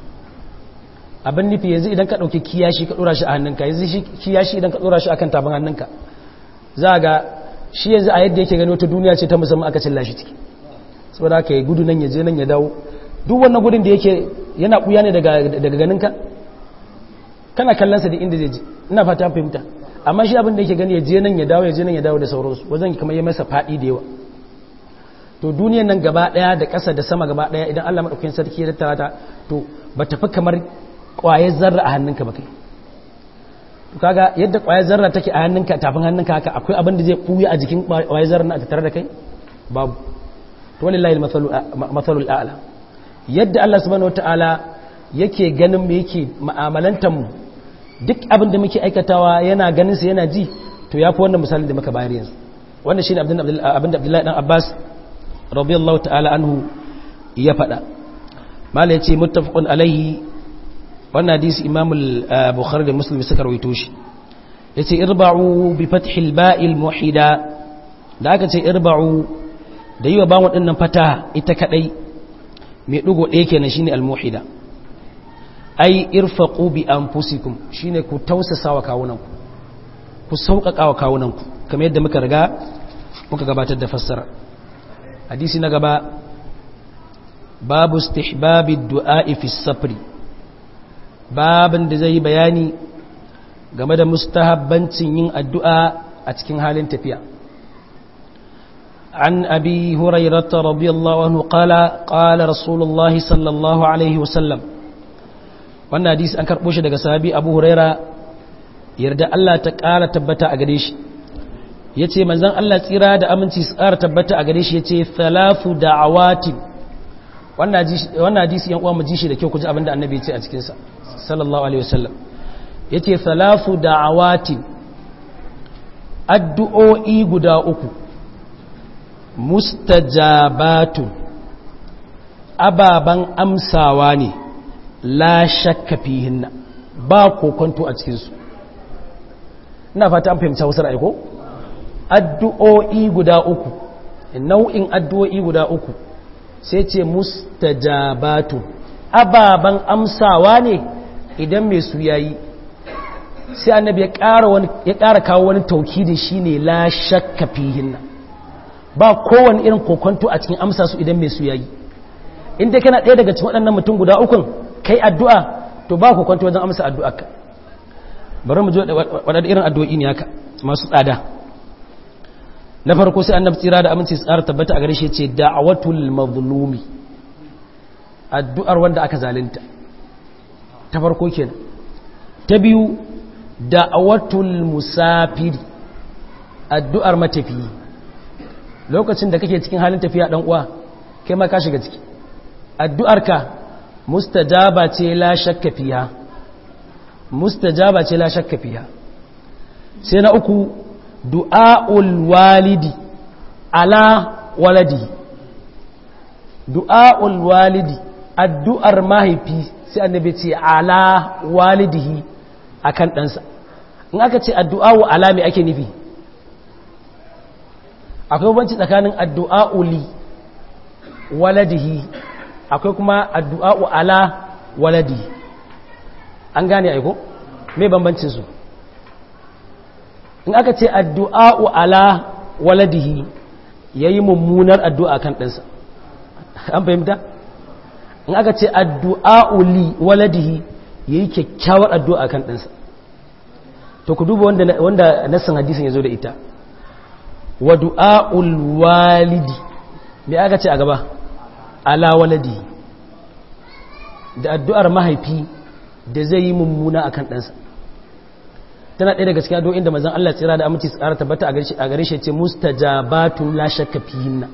abin nufi yanzu idan ka ɗauki kiyashi ka ɗora shi a hannunka yanzu kiyashi idan ka ɗora shi a kan tafin hannunka za ga shi yanzu a yadda yake gani wata duniya ce ta musamman aka cilla shi ciki saboda aka yi gudu nan ya je nan ya dawo duk wannan gudun da yake yana ɓuya ne daga ganinka kana kallonsa da inda zai ji ina fata fahimta amma shi abin da yake gani ya je nan ya dawo ya je nan ya dawo da sauransu wajen kamar ya masa faɗi da yawa to duniyan nan gaba ɗaya da ƙasa da sama gaba ɗaya idan Allah maɗaukakin sarki ya tattara ta to ba ta fi kamar ƙwayar zarra a hannunka ba kai to kaga yadda ƙwayar zarra take a hannunka tafin hannunka haka akwai abin da zai ɓuya a jikin ƙwayar zarra na a tattare da kai babu to walillahi mathalul a'la yadda Allah subhanahu wataala yake ganin mu yake mu'amalantar mu duk abin da muke aikatawa yana ganin sa yana ji to yafi wannan misalin da muka bayar yanzu wannan shine abin da Abdullahi dan Abbas radiyallahu ta'ala anhu ya faɗa mala yace muttafaqun alaihi wannan hadisi Imam al-Bukhari da Muslim suka rawaito shi yace irba'u bi fathil ba'il muhida da aka ce irba'u da yi wa bawon ɗinnan fata ita kaɗai mai ɗugo ɗaya kenan shine al-muhida ai irfaqu bi anfusikum shine ku tausasa wa kawunanku ku sauƙaƙa wa kawunanku kamar yadda muka riga muka gabatar da fassara hadisi na gaba babu istihbabi du'a'i fi safri babin da zai bayani game da mustahabbancin yin addu'a a cikin halin tafiya عن أبي هريرة رضي الله عنه قال قال رسول الله صلى الله عليه وسلم wannan hadisi an karɓo shi daga sahabi abu huraira yarda Allah ta ƙara tabbata a gare shi ya ce manzan Allah tsira da aminci su ƙara tabbata a gare shi ya ce thalafu da'awatin wannan hadisi yan uwa mu ji shi da kyau ku ji abinda annabi ya ce a cikinsa sallallahu alaihi wasallam ya ce thalafu da'awatin addu'o'i guda uku mustajabatun ababan amsawa ne la shakka fihinna ba kokonto a cikinsu ina fata an fahimta wasu ra'ayi ko addu'o'i guda uku nau'in addu'o'i guda uku sai ce mustajabatu ababan amsawa ne idan mai su yayi sai annabi ya ƙara wani ya ƙara kawo wani taukidi shine la shakka fihinna ba kowane irin kokonto a cikin amsa su idan mai su yayi in dai kana ɗaya daga cikin waɗannan mutum guda ukun kai addu'a to ba kokonto wajen amsa addu'arka bari mu ji waɗanda irin addu'o'i ne haka masu tsada na farko sai annabi tsira da aminci tsara tabbata a gare shi ce da'awatul mazlumi addu'ar wanda aka zalunta ta farko kenan ta biyu da'awatul musafiri addu'ar matafiyi lokacin da kake cikin halin tafiya dan uwa kai ma ka shiga ciki addu'arka mustajaba ce la shakka fiha mustajaba ce la shakka fiha sai na uku du'a'ul walidi ala waladi du'a'ul walidi addu'ar mahaifi sai annabi ce ala walidihi akan ɗansa in aka ce addu'a'u ala me ake nufi akwai banci tsakanin addu'a'u li waladihi akwai kuma addu'a'u ala waladihi an gane aiko me bambancin su in aka ce addu'a'u ala waladihi ya yi mummunar addu'a kan ɗansa an fahimta? in aka ce addu'a'u li waladihi ya yi kyakkyawar addu'a kan ɗansa to ku duba wanda nassan hadisin ya zo da ita wa du'a'ul walidi me aka ce a gaba ala waladihi da addu'ar mahaifi da zai yi mummuna a kan ɗansa tana ɗaya daga cikin addu'o'in da mazan Allah tsira da aminci tsara tabbata a gare shi ce mustajabatun la shakka fihinna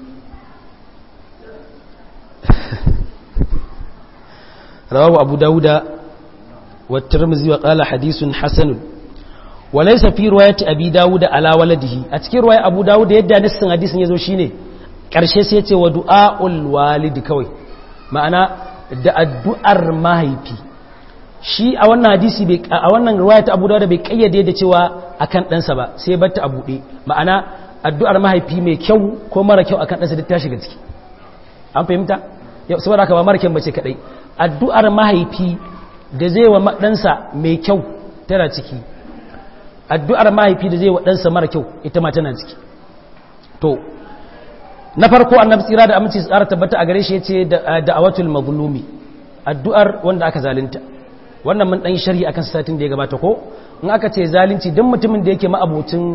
rawahu abu dauda wa tirmidhi wa qala hadithun hasanun wa laysa fi riwayati abi dauda ala waladihi a cikin riwaya abu dauda yadda nassin hadisin yazo shine karshe sai ya ce wa du'aul walidi kawai ma'ana da addu'ar mahaifi shi a wannan hadisi a wannan riwaya ta Abu Dawud bai kayyade da cewa akan ɗansa ba sai batta a buɗe ma'ana addu'ar mahaifi mai kyau ko mara kyau akan ɗansa duk ta shiga ciki an fahimta saboda haka ba mara kyau bace kadai addu'ar mahaifi da zai wa ɗansa mai kyau tana ciki addu'ar mahaifi da zai wa ɗansa mara kyau ita ma tana ciki to na farko annabi tsira da aminci tsara tabbata a gare shi yace da'awatul mazlumi addu'ar wanda aka zalunta wannan mun dan sharhi akan satin da ya gabata ko in aka ce zalunci dan mutumin da yake ma'abucin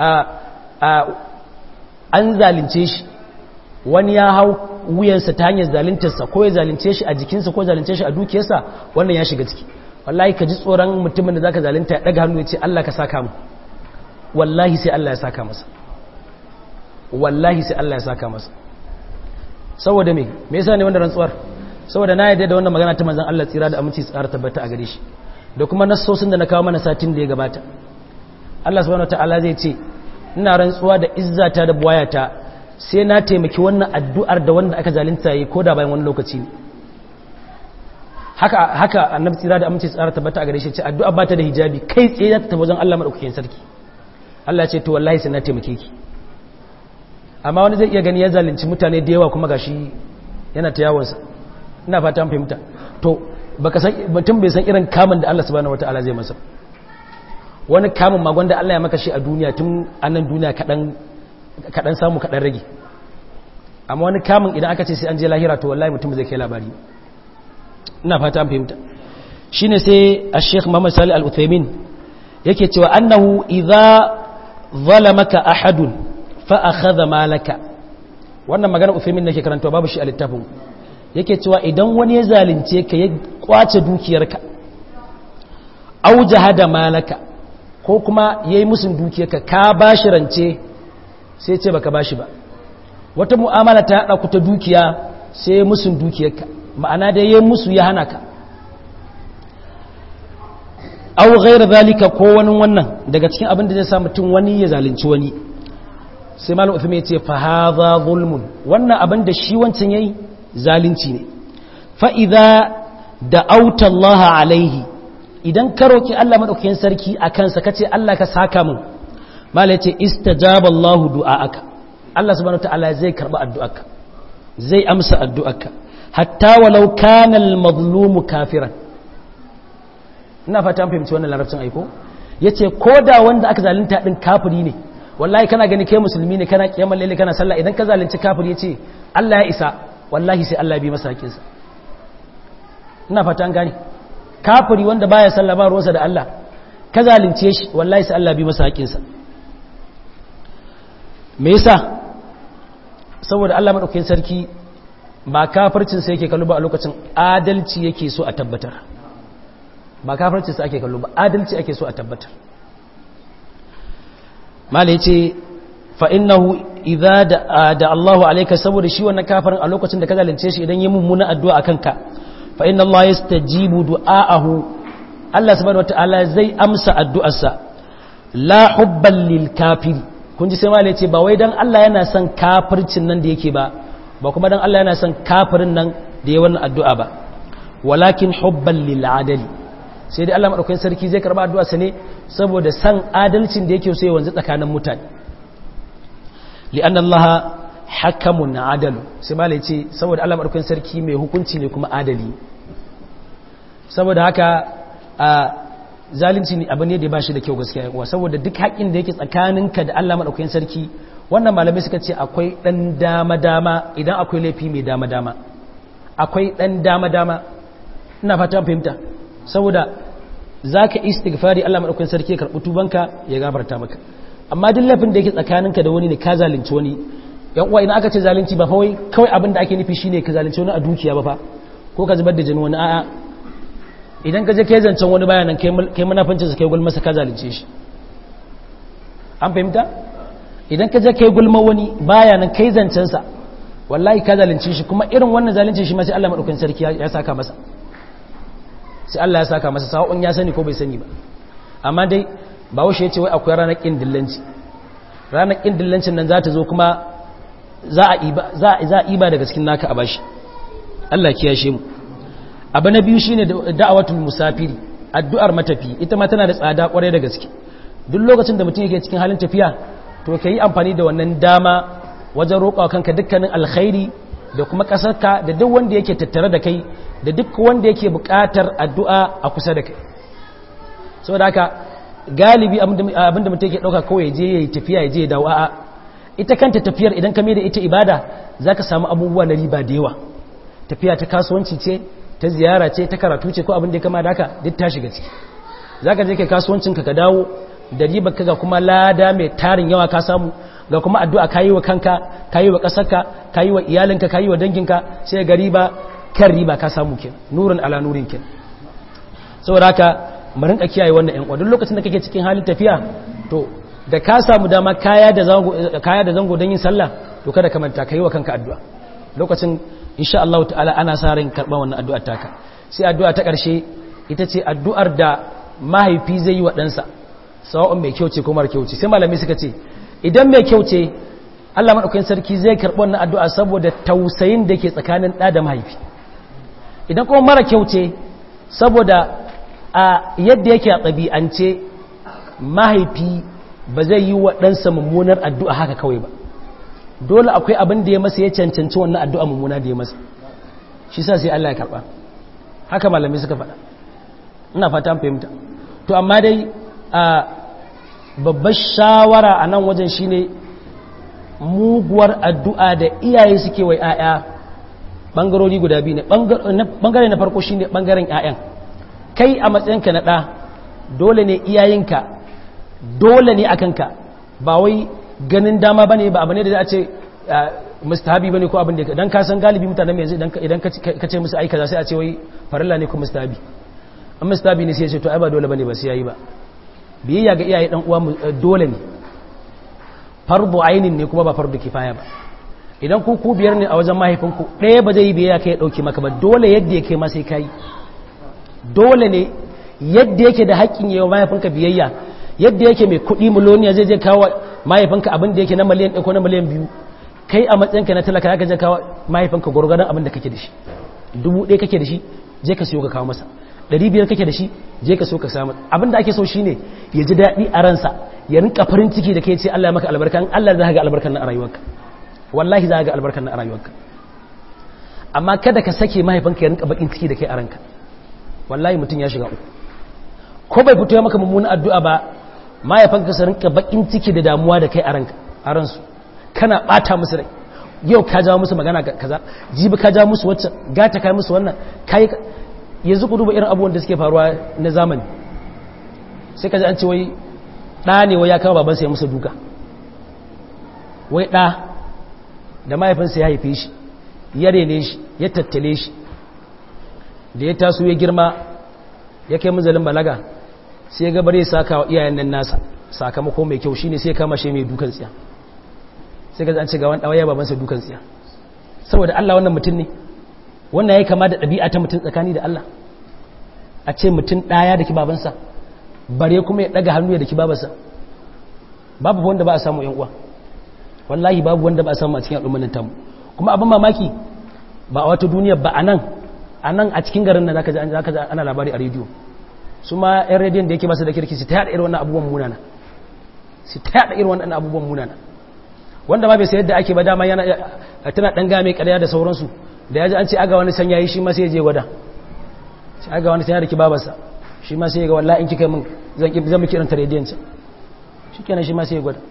an zalunce shi wani ya hau wuyansa ta hanyar zaluntarsa ko ya zalunce shi a jikinsa ko zalunce shi a dukiyarsa wannan ya shiga ciki wallahi ka ji tsoron mutumin da zaka zalunta ya daga hannu ya ce Allah ka saka mu wallahi sai Allah ya saka masa wallahi sai Allah ya saka masa saboda me me yasa ne wanda rantsuwar saboda na yadda da wannan magana ta manzon Allah tsira da aminci tsara tabbata a gare shi da kuma nassosin da na kawo mana satin da ya gabata Allah subhanahu wataala zai ce ina rantsuwa da izzata da buwayata sai na taimaki wannan addu'ar da wanda aka zalunta yi koda bayan wani lokaci ne haka haka annabi tsira da aminci tsara tabbata a gare shi ce addu'a ba ta da hijabi kai tsaye za ta tafi wajen Allah madaukakin sarki Allah ya ce to wallahi sai na taimake ki amma wani zai iya gani ya zalunci mutane da yawa kuma gashi yana ta yawonsa ina fata fahimta to baka san mutum bai san irin kamun da Allah subhanahu wataala zai masa wani kamun magon da Allah ya maka shi a duniya tun annan duniya kaɗan samu kaɗan rage amma wani kamun idan aka ce sai an je lahira to wallahi mutum zai kai labari ina fata an fahimta shine sai a sheikh muhammad salih al-uthaymin yake cewa annahu idza zalamaka ahadun fa akhadha malaka wannan magana uthaymin nake karantawa babu shi a littafin yake cewa idan wani ya zalunce ka ya kwace dukiyarka au jahada malaka ko kuma yayi musun dukiyarka ka bashi rance sai ce baka bashi ba wata mu'amala ta haɗa ku ta dukiya sai musun dukiyarka ma'ana da yayi musu ya hana ka aw ghayra zalika ko wani wannan daga cikin abin da zai sa mutum wani ya zalunci wani sai malam Uthman ya ce fa hadha zulmun wannan abin da shi wancan yayi zalunci ne fa idza da'awta Allah alaihi idan ka roki Allah madaukakin sarki akan sa kace Allah ka saka mun malam ya ce istajaba Allah du'aaka Allah subhanahu wataala zai karba addu'arka zai amsa addu'arka hatta walau kana al-mazlumu kafiran ina fata an fahimci wannan larabcin aiko yace ko da wanda aka zalunta din kafiri ne wallahi kana gani kai musulmi ne kana kiyamar lalle kana sallah idan ka zalunci kafiri yace Allah ya isa wallahi sai Allah ya bi masa hakinsa ina fata an gane kafiri wanda baya sallah ba ruwansa da Allah ka zalunce shi wallahi sai Allah ya bi masa hakinsa me yasa saboda Allah madaukakin sarki ba kafircin sai yake kallo ba a lokacin adalci yake so a tabbatar ba kafircin sa ake kallo ba adalci ake so a tabbatar mala yace fa innahu idza da Allahu alayka saboda shi wannan kafirin a lokacin da ka zalunce shi idan yi mummuna addu'a akan ka fa inna Allah yastajibu du'aahu Allah subhanahu wataala zai amsa addu'arsa la hubban lil kafir kun ji sai mala yace ba wai dan Allah yana son kafircin nan da yake ba ba kuma dan Allah yana son kafirin nan da ya wannan addu'a ba walakin hubban lil adali sai dai Allah madaukakin sarki zai karba addu'a sa ne saboda san adalcin da yake so ya wanzu tsakanin mutane li'anna Allah hakamun adalu sai malai ce saboda Allah madaukakin sarki mai hukunci ne kuma adali saboda haka a zalunci ne abu ne da ba shi da kyau gaskiya yawa saboda duk haƙin da yake tsakaninka da Allah madaukakin sarki wannan malamai suka ce akwai dan dama dama idan akwai laifi mai dama dama akwai dan dama dama ina fata fahimta saboda za ka istighfari Allah maɗaukin sarki ya karɓi tubanka ya gabarta maka amma duk laifin da yake tsakaninka da wani ne ka zalunci wani yan uwa idan aka ce zalunci ba kawai kawai abin da ake nufi shine ka zalunci wani a dukiya ba fa ko ka zubar da jini wani a'a idan ka je kai zancen wani bayanan kai munafincin sa kai gulma sa ka zalunce shi an fahimta idan ka je kai gulma wani bayanan kai zancen sa wallahi ka zalunce shi kuma irin wannan zalunci shi ma sai Allah maɗaukin sarki ya saka masa sai Allah ya saka masa sa'o'un ya sani ko bai sani ba amma dai ba washe ya ce wai akwai ranar ƙin dillanci ranar ƙin dillancin nan za ta zo kuma za a iba daga cikin naka a bashi Allah kiyashe mu abu na biyu shine da'awatul musafiri addu'ar matafi ita ma tana da tsada kwarai da gaske duk lokacin da mutum yake cikin halin tafiya to ka yi amfani da wannan dama wajen roƙa kanka dukkanin alkhairi da kuma ƙasarka da duk wanda yake tattare da kai da duk wanda yake buƙatar addu'a a kusa da kai so da haka galibi abinda mutum yake ɗauka kawai je ya yi tafiya ya je ya dawo a'a ita kanta tafiyar idan ka da ita ibada za ka samu abubuwa na riba da yawa tafiya ta kasuwanci ce ta ziyara ce ta karatu ce ko abin da ya kama da haka duk ta shiga ciki za ka je kai kasuwancinka ka dawo da riba ka ga kuma lada mai tarin yawa ka samu ga kuma addu'a ka yi wa kanka ka yi wa ƙasarka ka yi wa iyalinka ka yi wa danginka sai ga riba kan riba ka samu kin nurin ala nurin kin saboda haka mu rinka kiyaye wannan ƴan duk lokacin da kake cikin halin tafiya to da ka samu dama kaya da zango kaya da zango don yin sallah to kada ka manta kai wa kanka addu'a lokacin insha Allah ta'ala ana sa ran karban wannan addu'ar taka sai addu'a ta ƙarshe ita ce addu'ar da mahaifi zai yi wa ɗansa sawa'un mai kyau ce ko mara kyau ce sai malami suka ce idan mai kyau ce Allah madaukakin sarki zai karɓi wannan addu'a saboda tausayin da ke tsakanin ɗa da mahaifi idan kuma mara kyau ce saboda a yadda yake a ɗabi'ance mahaifi ba zai yi wa ɗansa mummunar addu'a haka kawai ba dole akwai abin da ya masa ya cancanci wannan addu'a mummuna da ya masa shi sa sai Allah ya karɓa haka malami suka faɗa ina fata fahimta to amma dai babbar shawara a nan wajen shine muguwar addu'a da iyaye suke wa ‘ya'ya ɓangarori guda biyu ne ɓangare na farko shine ɓangaren ‘ya'yan kai a matsayinka na ɗa dole ne iyayenka dole ne a kanka ba wai ganin dama ba ne ba abu ne da za a ce mustahabi ba ne ko abin da don kasan galibi mutanen yanzu idan ka ce musu aika za sai a ce wai farilla ne ko mustahabi an mustahabi ne sai ya ce to ai ba dole ba ne ba sai ya yi ba biyayya ga iyaye dan uwa dole ne fardu ainin ne kuma ba fardu kifaya ba idan ku ku biyar ne a wajen mahaifinku ɗaya ba zai yi biyayya kai ɗauki maka ba dole yadda ya kai ma sai kai dole ne yadda yake da haƙƙin yawa mahaifinka biyayya yadda yake mai kuɗi miloniya zai je kawo mahaifinka abin da yake na miliyan ɗaya ko na miliyan biyu kai a matsayinka na talaka ya je kawo mahaifinka gwargwadon abin da kake da shi dubu ɗaya kake da shi je ka siyo ka kawo masa ɗari biyar kake da shi je ka so ka samu abin da ake so shine ya ji daɗi a ransa ya rinka farin ciki da kai ce Allah ya maka albarka in Allah za ka ga albarkan na a rayuwarka wallahi za ka ga albarkan na a rayuwarka amma kada ka sake mahaifinka ya rinka bakin ciki da kai a ranka wallahi mutum ya shiga uku ko bai fito ya maka mummunan addu'a ba mahaifinka su rinka bakin ciki da damuwa da kai a ranka a ransu kana bata musu rai yau ka jawo musu magana kaza jibi ka jawo musu wacce gata kai musu wannan kai yanzu ku duba irin abubuwan da suke faruwa na zamani sai ka ji an ce wai ɗa ne wai ya kama babansa ya musu duka wai ɗa da mahaifinsa ya haife shi ya rene shi ya tattale shi da ya taso ya girma ya kai muzalin balaga sai ya gabar ya saka wa iyayen nan nasa sakamako mai kyau shine sai ya kama shi mai dukan tsiya sai ka ji an ce ga wani ɗawaya babansa dukan tsiya saboda Allah wannan mutum ne wannan ya kama da ɗabi'a ta mutum tsakani da Allah a ce mutum ɗaya da ki babansa bare kuma ya ɗaga hannu ya da ki babansa babu wanda ba a samu yan uwa wallahi babu wanda ba a samu a cikin al'ummar tamu kuma abin mamaki ba a wata duniya ba a nan a nan a cikin garin nan zaka ji ana labari a rediyo su ma yan rediyon da yake ba su da kirki su ta yaɗa irin wannan abubuwan munana su ta yaɗa irin wannan abubuwan munana wanda ma bai sayar da ake ba dama yana tana ɗan game ƙarya da sauransu da ya ji an ce aga wani sanya yi shi ma sai ya je gwada shi aga wani sanya da ki babarsa shi ma sai ya ga wallahi in kika min zan miki iranta rediyansa shi kenan shi ma sai ya gwada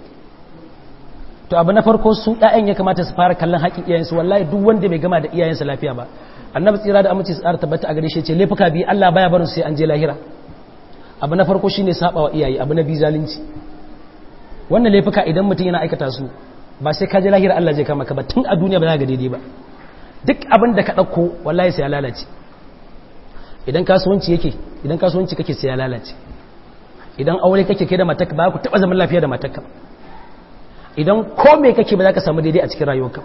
to abu na farko su ɗayan ya kamata su fara kallon haƙin iyayensu wallahi duk wanda bai gama da iyayensa lafiya ba annabi tsira da amince su tsara tabbata a gare shi ce laifuka biyu Allah baya barin sai an je lahira abu na farko shine saba wa iyaye abu na biyu zalunci wannan laifuka idan mutum yana aikata su ba sai ka je lahira Allah zai kama ka ba tun a duniya ba za ga daidai ba duk abin da ka ɗauko wallahi sai ya lalace idan kasuwanci yake idan kasuwanci kake sai ya lalace idan aure kake ke da matakka ba ku taɓa zaman lafiya da matakka idan kome kake ba za ka samu daidai a cikin rayuwarka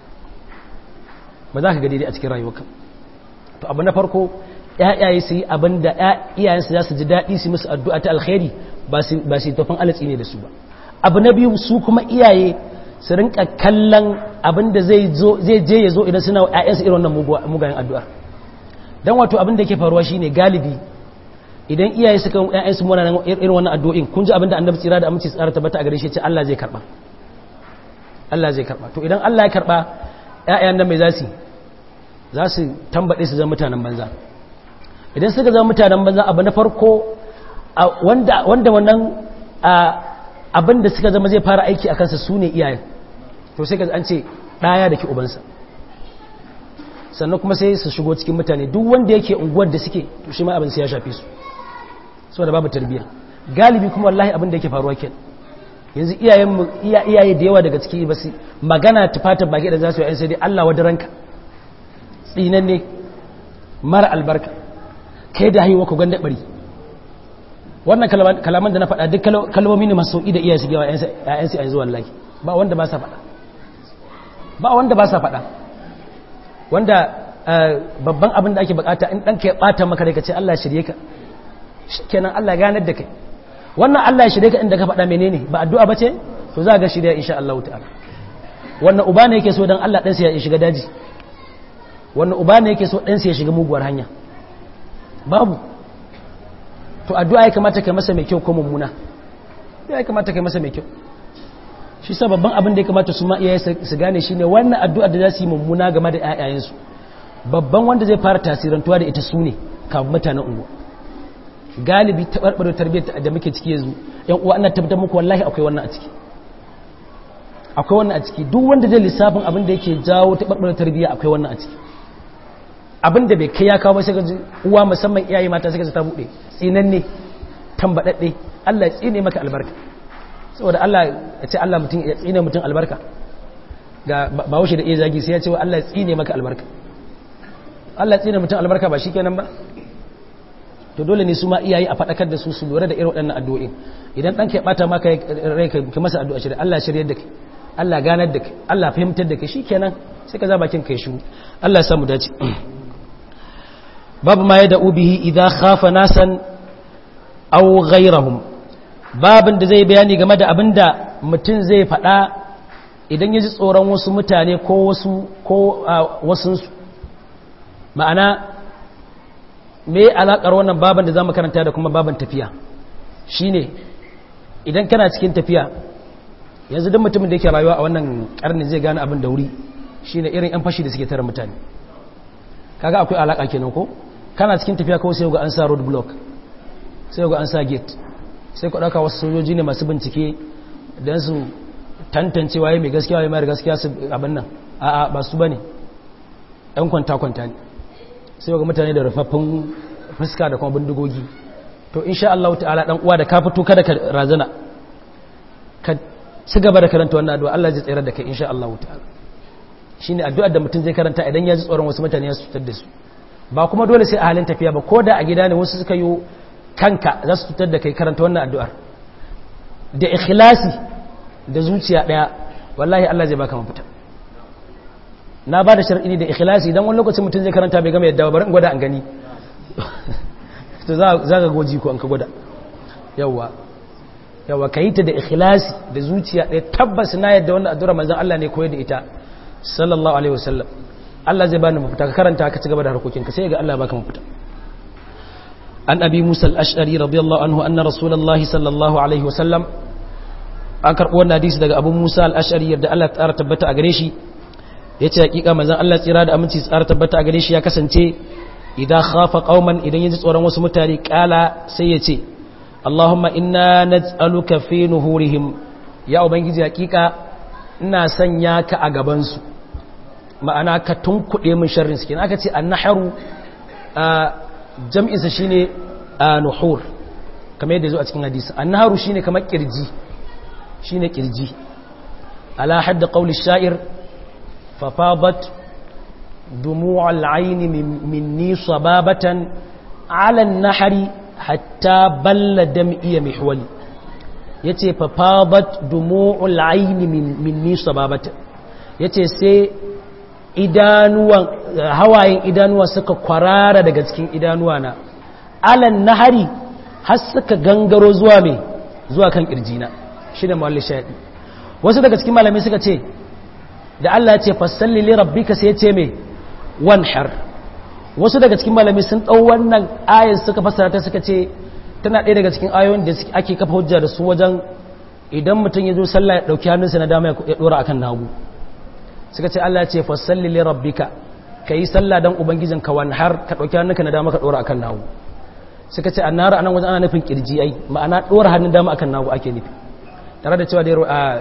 ba za ka ga daidai a cikin rayuwarka to abu na farko ƴaƴaye su yi abin da iyayensu za su ji daɗi su musu addu'a ta alkhairi ba su tafin alatsi ne da su ba abu na biyu su kuma iyaye su rinka kallon abin da zai je ya zo idan suna wa ƴaƴansu irin wannan mugayen addu'ar don wato abin da ke faruwa shine galibi idan iyaye suka ƴaƴansu muna irin wannan addu'o'in kun ji abin da annabi tsira da aminci tsara tabbata a gare shi ce Allah zai karba Allah zai karba to idan Allah ya karba ƴaƴan nan mai zasu za su tambaɗe su zama mutanen banza idan suka zama mutanen banza abu na farko wanda wannan abin da suka zama zai fara aiki a kansa su ne iyayen to sai ka an ce ɗaya da ke ubansa sannan kuma sai su shigo cikin mutane duk wanda yake unguwar da suke to shi ma abin sai ya shafe su saboda babu tarbiyya galibi kuma wallahi abin da yake faruwa ke yanzu iyayen iyaye da yawa daga ciki ba su magana tufatar baki da za su yi sai dai Allah wada ranka tsinan ne mara albarka kai da haihuwa ku ganda bari wannan kalaman da na faɗa duk kalmomi ne masu sauƙi da iyaye su gawa ‘ya'yansu yanzu wallahi ba wanda ba sa faɗa ba wanda ba sa faɗa wanda babban abin da ake bukata in ɗanka ya ɓata maka da ka ce Allah shirye ka kenan Allah ganar da kai wannan Allah ya shirye ka inda ka faɗa menene ba addu'a ba ce to za ga shirya insha Allah ta'ala wannan uba ne yake so dan Allah ɗansa ya shiga daji wannan uba ne yake so ɗansa ya shiga muguwar hanya babu to addu'a ya kamata kai masa mai kyau ko mummuna ya kamata kai masa mai kyau shi sa babban abin da ya kamata su ma iyaye su gane shine wannan addu'a da za su yi mummuna game da ƴaƴayensu babban wanda zai fara tasirantuwa da ita su ne kafin mutanen unguwa galibi taɓarɓar tarbiyyar da muke ciki yanzu yan uwa ana tabbatar muku wallahi akwai wannan a ciki akwai wannan a ciki duk wanda zai lissafin abin da yake jawo taɓarɓar tarbiyya akwai wannan a ciki abin da bai kai ya kawo ba sai ga uwa musamman iyaye mata sai ga ta buɗe tsinanne tambaɗaɗɗe Allah ya tsine maka albarka saboda Allah ya ce Allah mutum ya tsine mutum albarka ga ba wuce da iya zagi sai ya ce Allah ya tsine maka albarka Allah ya tsine mutum albarka ba shikenan ba to dole ne su ma iyaye a faɗakar da su su lura da irin waɗannan addu'o'in idan ɗan ka ɓata maka rai ka masa addu'a shirya Allah shirya da kai Allah ganar da kai Allah fahimtar da kai shikenan sai ka za bakin kai shiru Allah ya samu dace babu ma ya da'u bihi idza khafa nasan aw ghayrahum babin da zai bayani game da abinda mutum zai faɗa idan ya ji tsoron wasu mutane ko wasu ko wasunsu ma'ana me alaƙar wannan baban da za mu karanta da kuma baban tafiya shine idan kana cikin tafiya yanzu duk mutumin da yake rayuwa a wannan ƙarni zai gane abin da wuri shine irin 'yan fashi da suke tara mutane kaga akwai alaƙa kenan ko kana cikin tafiya kawai sai ga an sa road block sai ga an sa gate sai ku ɗauka wasu sojoji ne masu bincike don su tantance waye mai gaskiya waye mai gaskiya su abin nan a'a ba su bane ɗan kwanta-kwanta ne sai ga mutane da rufaffin fuska da kuma bindigogi to insha Allah ta'ala dan uwa da ka fito kada ka razana ka ci gaba da karanta wannan addu'a Allah zai tsere da kai insha Allah ta'ala shine addu'ar da mutum zai karanta idan ya ji tsoron wasu mutane ya cutar da su ba kuma dole sai a halin tafiya ba ko da a gida ne wasu suka yi kanka za su cutar da kai karanta wannan addu'ar da ikhlasi da zuciya daya wallahi Allah zai baka mafita na ba da shar'i da ikhlasi dan wani lokacin mutum zai karanta bai gama yadda ba bari in gwada an gani to za ka goji ko an ka gwada yawa yawa ka yi ta da ikhlasi da zuciya ɗaya tabbas na yadda wannan addu'ar manzon Allah ne koyar da ita sallallahu alaihi wasallam Allah zai bani mafita ka karanta ka ci gaba da harkokinka sai ga Allah baka mafita an abi musa al-ash'ari radiyallahu anhu anna rasulullahi sallallahu alaihi wasallam an karbo wannan hadisi daga abu musa al-ash'ari yadda Allah ta tabbata a gare shi yace hakika manzon Allah tsira da aminci tsara tabbata a gare shi ya kasance idan khafa qauman idan yaji tsoron wasu mutane kala sai yace Allahumma inna naj'aluka fi nuhurihim ya ubangiji hakika ina sanya ka a gaban su ma'ana ka tunkuɗe min sharrin su kenan aka ce annaharu jam'insa shine nuhur kamar yadda zo a cikin hadisi annaharu shine kamar kirji shine kirji ala hadda qawli sha'ir fa fadat dumu'al ayn minni sababatan ala an-nahri hatta balla dam'i mihwali yace fa fadat dumu'ul ayn minni sababatan yace sai idanuwan hawayen idanuwa suka kwarara daga cikin idanuwa na alan nahari har suka gangaro zuwa mai zuwa kan kirjina shi da mawalli shaɗi wasu daga cikin malamai suka ce da Allah ya ce fassalli li rabbika sai ya ce mai wanhar wasu daga cikin malamai sun ɗau wannan ayar suka fassara ta suka ce tana ɗaya daga cikin ayoyin da ake kafa hujja da su wajen idan mutum ya zo sallah ya ɗauki hannunsa na dama ya ɗora akan nagu suka ce Allah ce fasalli li rabbika kai sallah dan ubangijin ka wan har ka dauki hannunka na dama ka dora akan nawo suka ce annar anan wajen ana nufin kirji ai ma'ana dora hannun dama akan nawo ake nufi tare da cewa da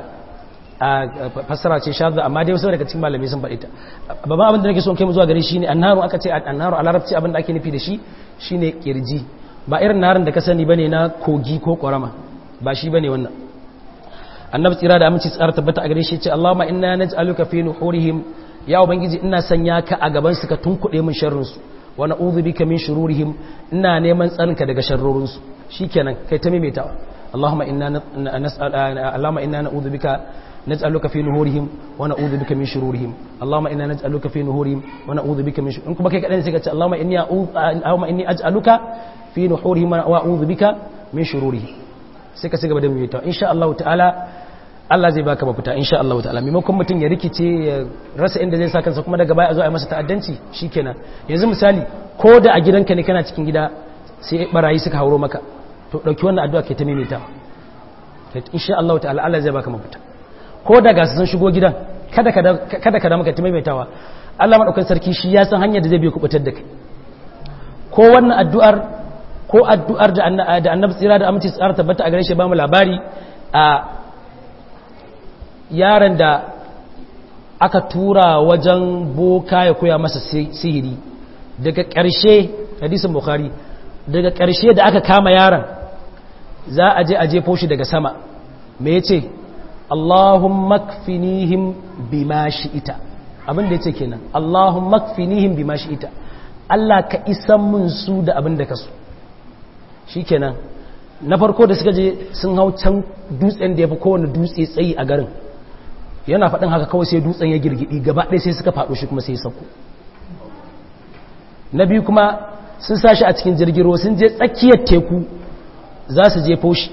a fassara ce shadda amma dai wasu daga cikin malamai sun faɗi ta babban abin da nake so kai mu zuwa gare shi ne annaru aka ce annaru a larabci abin da ake nufi da shi shine kirji ba irin narin da ka sani bane na kogi ko ƙorama ba shi bane wannan annabi tsira da aminci tsara tabbata a gare shi ce Allahumma inna naj'aluka fi nuhurihim ya ubangiji ina sanya ka a gaban su ka tunkuɗe min sharrin su wa na'udhu bika min shururihim ina neman tsarinka daga sharrorin su shikenan kai ta maimaitawa Allahumma inna nas'al Allahumma inna na'udhu bika naj'aluka fi nuhurihim wa na'udhu bika min shururihim Allahumma inna naj'aluka fi nuhurihim wa na'udhu bika min shururihim kuma kai kadan sai ka ce Allahumma inni Allahumma inni aj'aluka fi nuhurihim wa a'udhu bika min shururihim sai ka ci gaba da maimaitawa insha Allah ta'ala Allah zai baka mafita insha Allah ta'ala maimakon mutum ya rikice ya rasa inda zai sa kansa kuma daga baya a zo a yi masa ta'addanci shikenan yanzu misali ko da a gidanka ne kana cikin gida sai barayi suka hauro maka to dauki wannan addu'a ke ta maimaita insha Allah ta'ala Allah zai baka mafita ko da ga sun shigo gidan kada ka kada ka da maka ta maimaitawa Allah madaukakin sarki shi ya san hanyar da zai bi kubutar da kai ko wannan addu'ar ko addu'ar da annabi tsira da aminci tsara tabbata a gare shi ba mu labari a yaron da aka tura wajen boka ya koya masa sihiri daga ƙarshe hadisin bukhari daga ƙarshe da aka kama yaron za a je a jefo shi daga sama me ya ce allahumma kfinihim bima ita abin da ya ce kenan allahumma kfinihim bima ita Allah ka isan mun su da abin da ka so shi kenan na farko da suka je sun hau can dutsen da ya fi kowane dutse tsayi a garin yana faɗin haka kawai sai dutsen ya girgidi gaba ɗaya sai suka faɗo shi kuma sai sauko na biyu kuma sun sa shi a cikin jirgin ruwa sun je tsakiyar teku za su jefo shi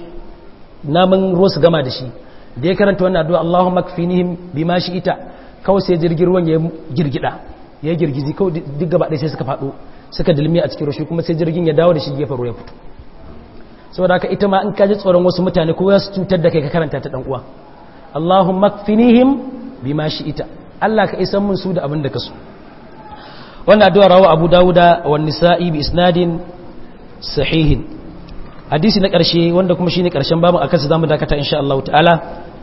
namun ruwa su gama da shi da ya karanta wannan addu'a Allahumma kfinihim bima shi ita kawai sai jirgin ruwan ya girgida ya girgizi kawai duk gaba ɗaya sai suka faɗo suka dilmi a cikin ruwa kuma sai jirgin ya dawo da shi gefen ruwa ya fito saboda haka ita ma in ka ji tsoron wasu mutane ko za su cutar da kai ka karanta ta dan uwa Allahumma kfinihim bima ita Allah ka isan mun su da abin da ka so wannan addu'a rawa Abu Dawuda wa Nisa'i bi isnadin sahihin hadisi na ƙarshe wanda kuma shine ƙarshen babu akan su zamu dakata insha Allah ta'ala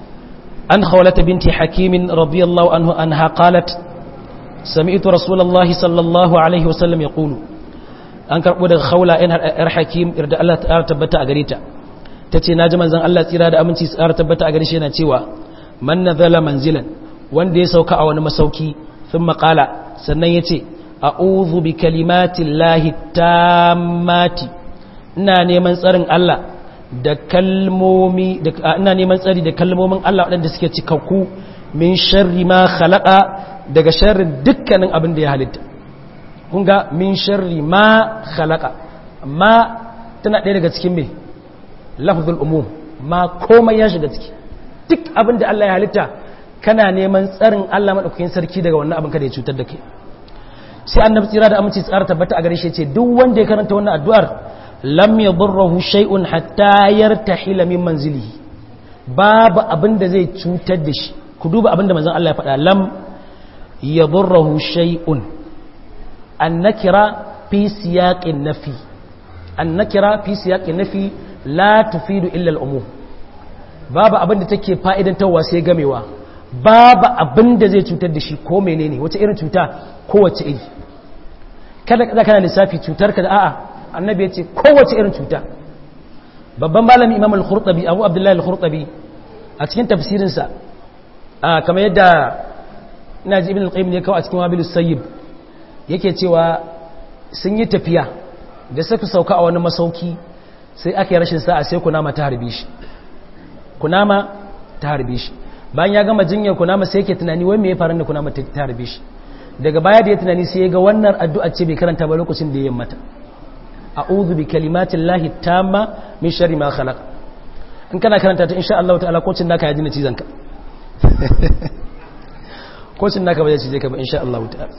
an khawlata binti hakim radiyallahu anhu anha qalat sami'tu rasulullahi sallallahu alaihi wasallam yaqulu an karbo daga khawla in har hakim irda Allah ta'ala tabbata a gare ta tace naji manzon Allah tsira da aminci tsara tabbata a gare shi yana cewa man nazala manzilan wanda ya sauka a wani masauki thumma qala sannan yace a'udhu bi kalimatillahi tammati ina neman tsarin Allah da kalmomi ina neman tsari da kalmomin Allah waɗanda suke cikakku min sharri ma khalaqa daga sharrin dukkanin abin da ya halitta kun ga min sharri ma khalaqa ma tana ɗaya daga cikin me lafzul umum ma komai ya shiga ciki duk abin da Allah ya halitta kana neman tsarin Allah madaukakin sarki daga wannan abin kada ya cutar da kai sai annabi tsira da aminci tsara tabbata a gare shi ce duk wanda ya karanta wannan addu'ar lam yadurruhu shay'un hatta yartahila min manzilihi babu abin da zai cutar da shi ku duba abin da manzon Allah ya faɗa lam yadurruhu shay'un annakira fi siyaqin nafi annakira fi siyaqin nafi la tufidu illa al-umum babu abin da take fa'idantarwa sai gamewa babu abin da zai cutar da shi ko menene wace irin cuta kowace iri kada kada kana lissafi cutar ka da a'a annabi ya ce kowace irin cuta babban malami imam al-khurtabi abu abdullahi al-khurtabi a cikin tafsirinsa a kamar yadda ina ji ibn al-qayyim ne kawai a cikin wabil sayyib yake cewa sun yi tafiya da suka sauka a wani masauki sai aka yi rashin sa'a sai kunama ta harbe shi kunama ta harbe shi bayan ya gama jinyar kunama sai yake tunani wai me ya faru da kunama ta harbe shi daga baya da ya tunani sai ya ga wannan addu'a ce bai karanta ba lokacin da ya mata a'udhu bi kalimatin lahi tamma min sharri ma khalaq in kana karanta ta insha Allah ta'ala kocin naka ya dina cizon ka kocin naka ba zai cije ka ba insha Allah ta'ala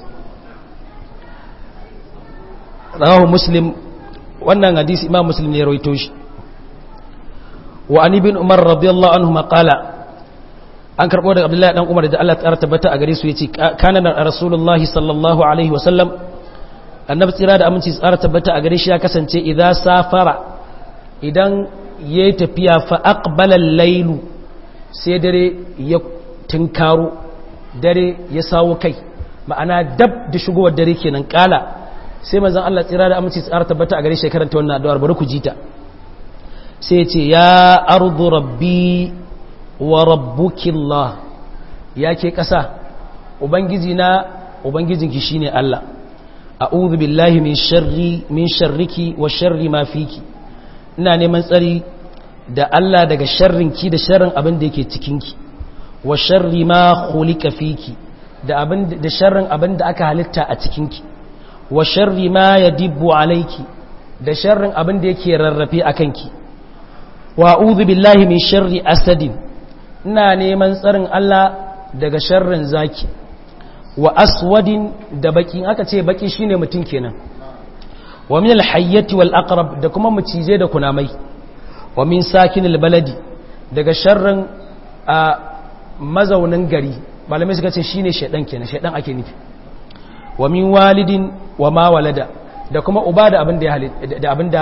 rawahu muslim wannan hadisi imam muslim ne ya rawaito shi wa an ibn umar radiyallahu anhu qala an karbo daga abdullahi dan umar da Allah ta tabbata a gare su yace kana rasulullahi sallallahu alaihi wasallam annabi tsira da aminci tsara tabbata a gare shi ya kasance idza safara idan yayi tafiya fa aqbala al-laylu sai dare ya tinkaro dare ya sawo kai ma'ana dab da shigowar dare kenan kala sai manzon Allah tsira da aminci tsara tabbata a gare shi karanta wannan addu'ar bari ku jita sai ya ce ya ardu rabbi wa rabbukillah ya ke ƙasa ubangiji na ubangijinki shine Allah a'udhu billahi min sharri min sharriki wa sharri ma fiki ina neman tsari da Allah daga sharrinki da sharrin abin da yake cikinki wa sharri ma khuliqa fiki da abin da sharrin abin da aka halitta a cikinki wa sharri ma yadibbu alayki da sharrin abin da yake rarrafe akanki wa a'udhu billahi min sharri asadin ina neman tsarin Allah daga sharrin zaki wa aswadin da baki aka ce baki shine mutum kenan wa min alhayyati wal aqrab da kuma mucize da kunamai wa min sakinil baladi daga sharrin a mazaunin gari malamai suka ce shine shedan kenan shedan ake nufi wa min walidin wa ma walada da kuma uba da abin da ya da abin da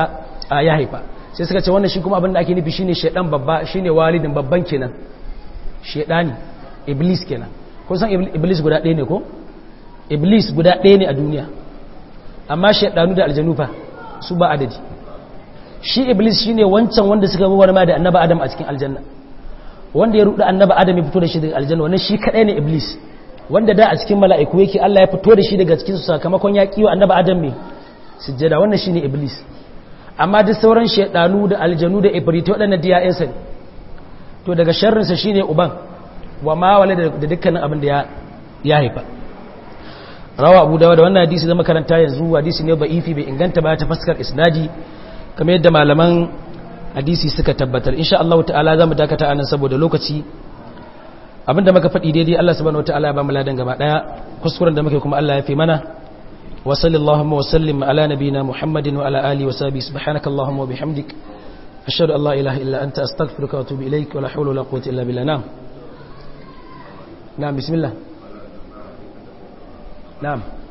ya haifa sai suka ce wannan shi kuma abin da ake nufi shine shedan babba shine walidin babban kenan shedani iblis kenan kun san iblis guda ɗaya ne ko iblis guda ɗaya ne a duniya amma shedanu da aljanu fa su ba adadi shi iblis shine wancan wanda suka bi ma da annaba adam a cikin aljanna wanda ya ruɗa annaba adam ya fito da shi daga aljanna wannan shi kadai ne iblis wanda da a cikin mala'iku yake Allah ya fito da shi daga cikin su sakamakon ya kiwa annaba adam ne sujjada wannan shine iblis amma duk sauran shedanu da aljanu da ibrito waɗannan diyayensa ne to daga sharrinsa shine uban wa ma wale da dukkanin abin da ya haifa rawa abu dawa da wannan hadisi da makaranta yanzu hadisi ne ba'ifi bai inganta ba ta fuskar isnadi kamar yadda malaman hadisi suka tabbatar insha Allah ta'ala zamu dakata anan saboda lokaci abinda muka faɗi daidai Allah subhanahu wataala ya ba mu ladan gaba daya kuskuren da muke kuma Allah ya fi mana wa sallallahu wa sallim ala nabina muhammadin wa ala alihi wa sahbihi subhanakallahumma wa bihamdik ashhadu an la ilaha illa anta astaghfiruka wa atubu ilaik wa la hawla wa la quwwata illa billah na'am na'am bismillah na'am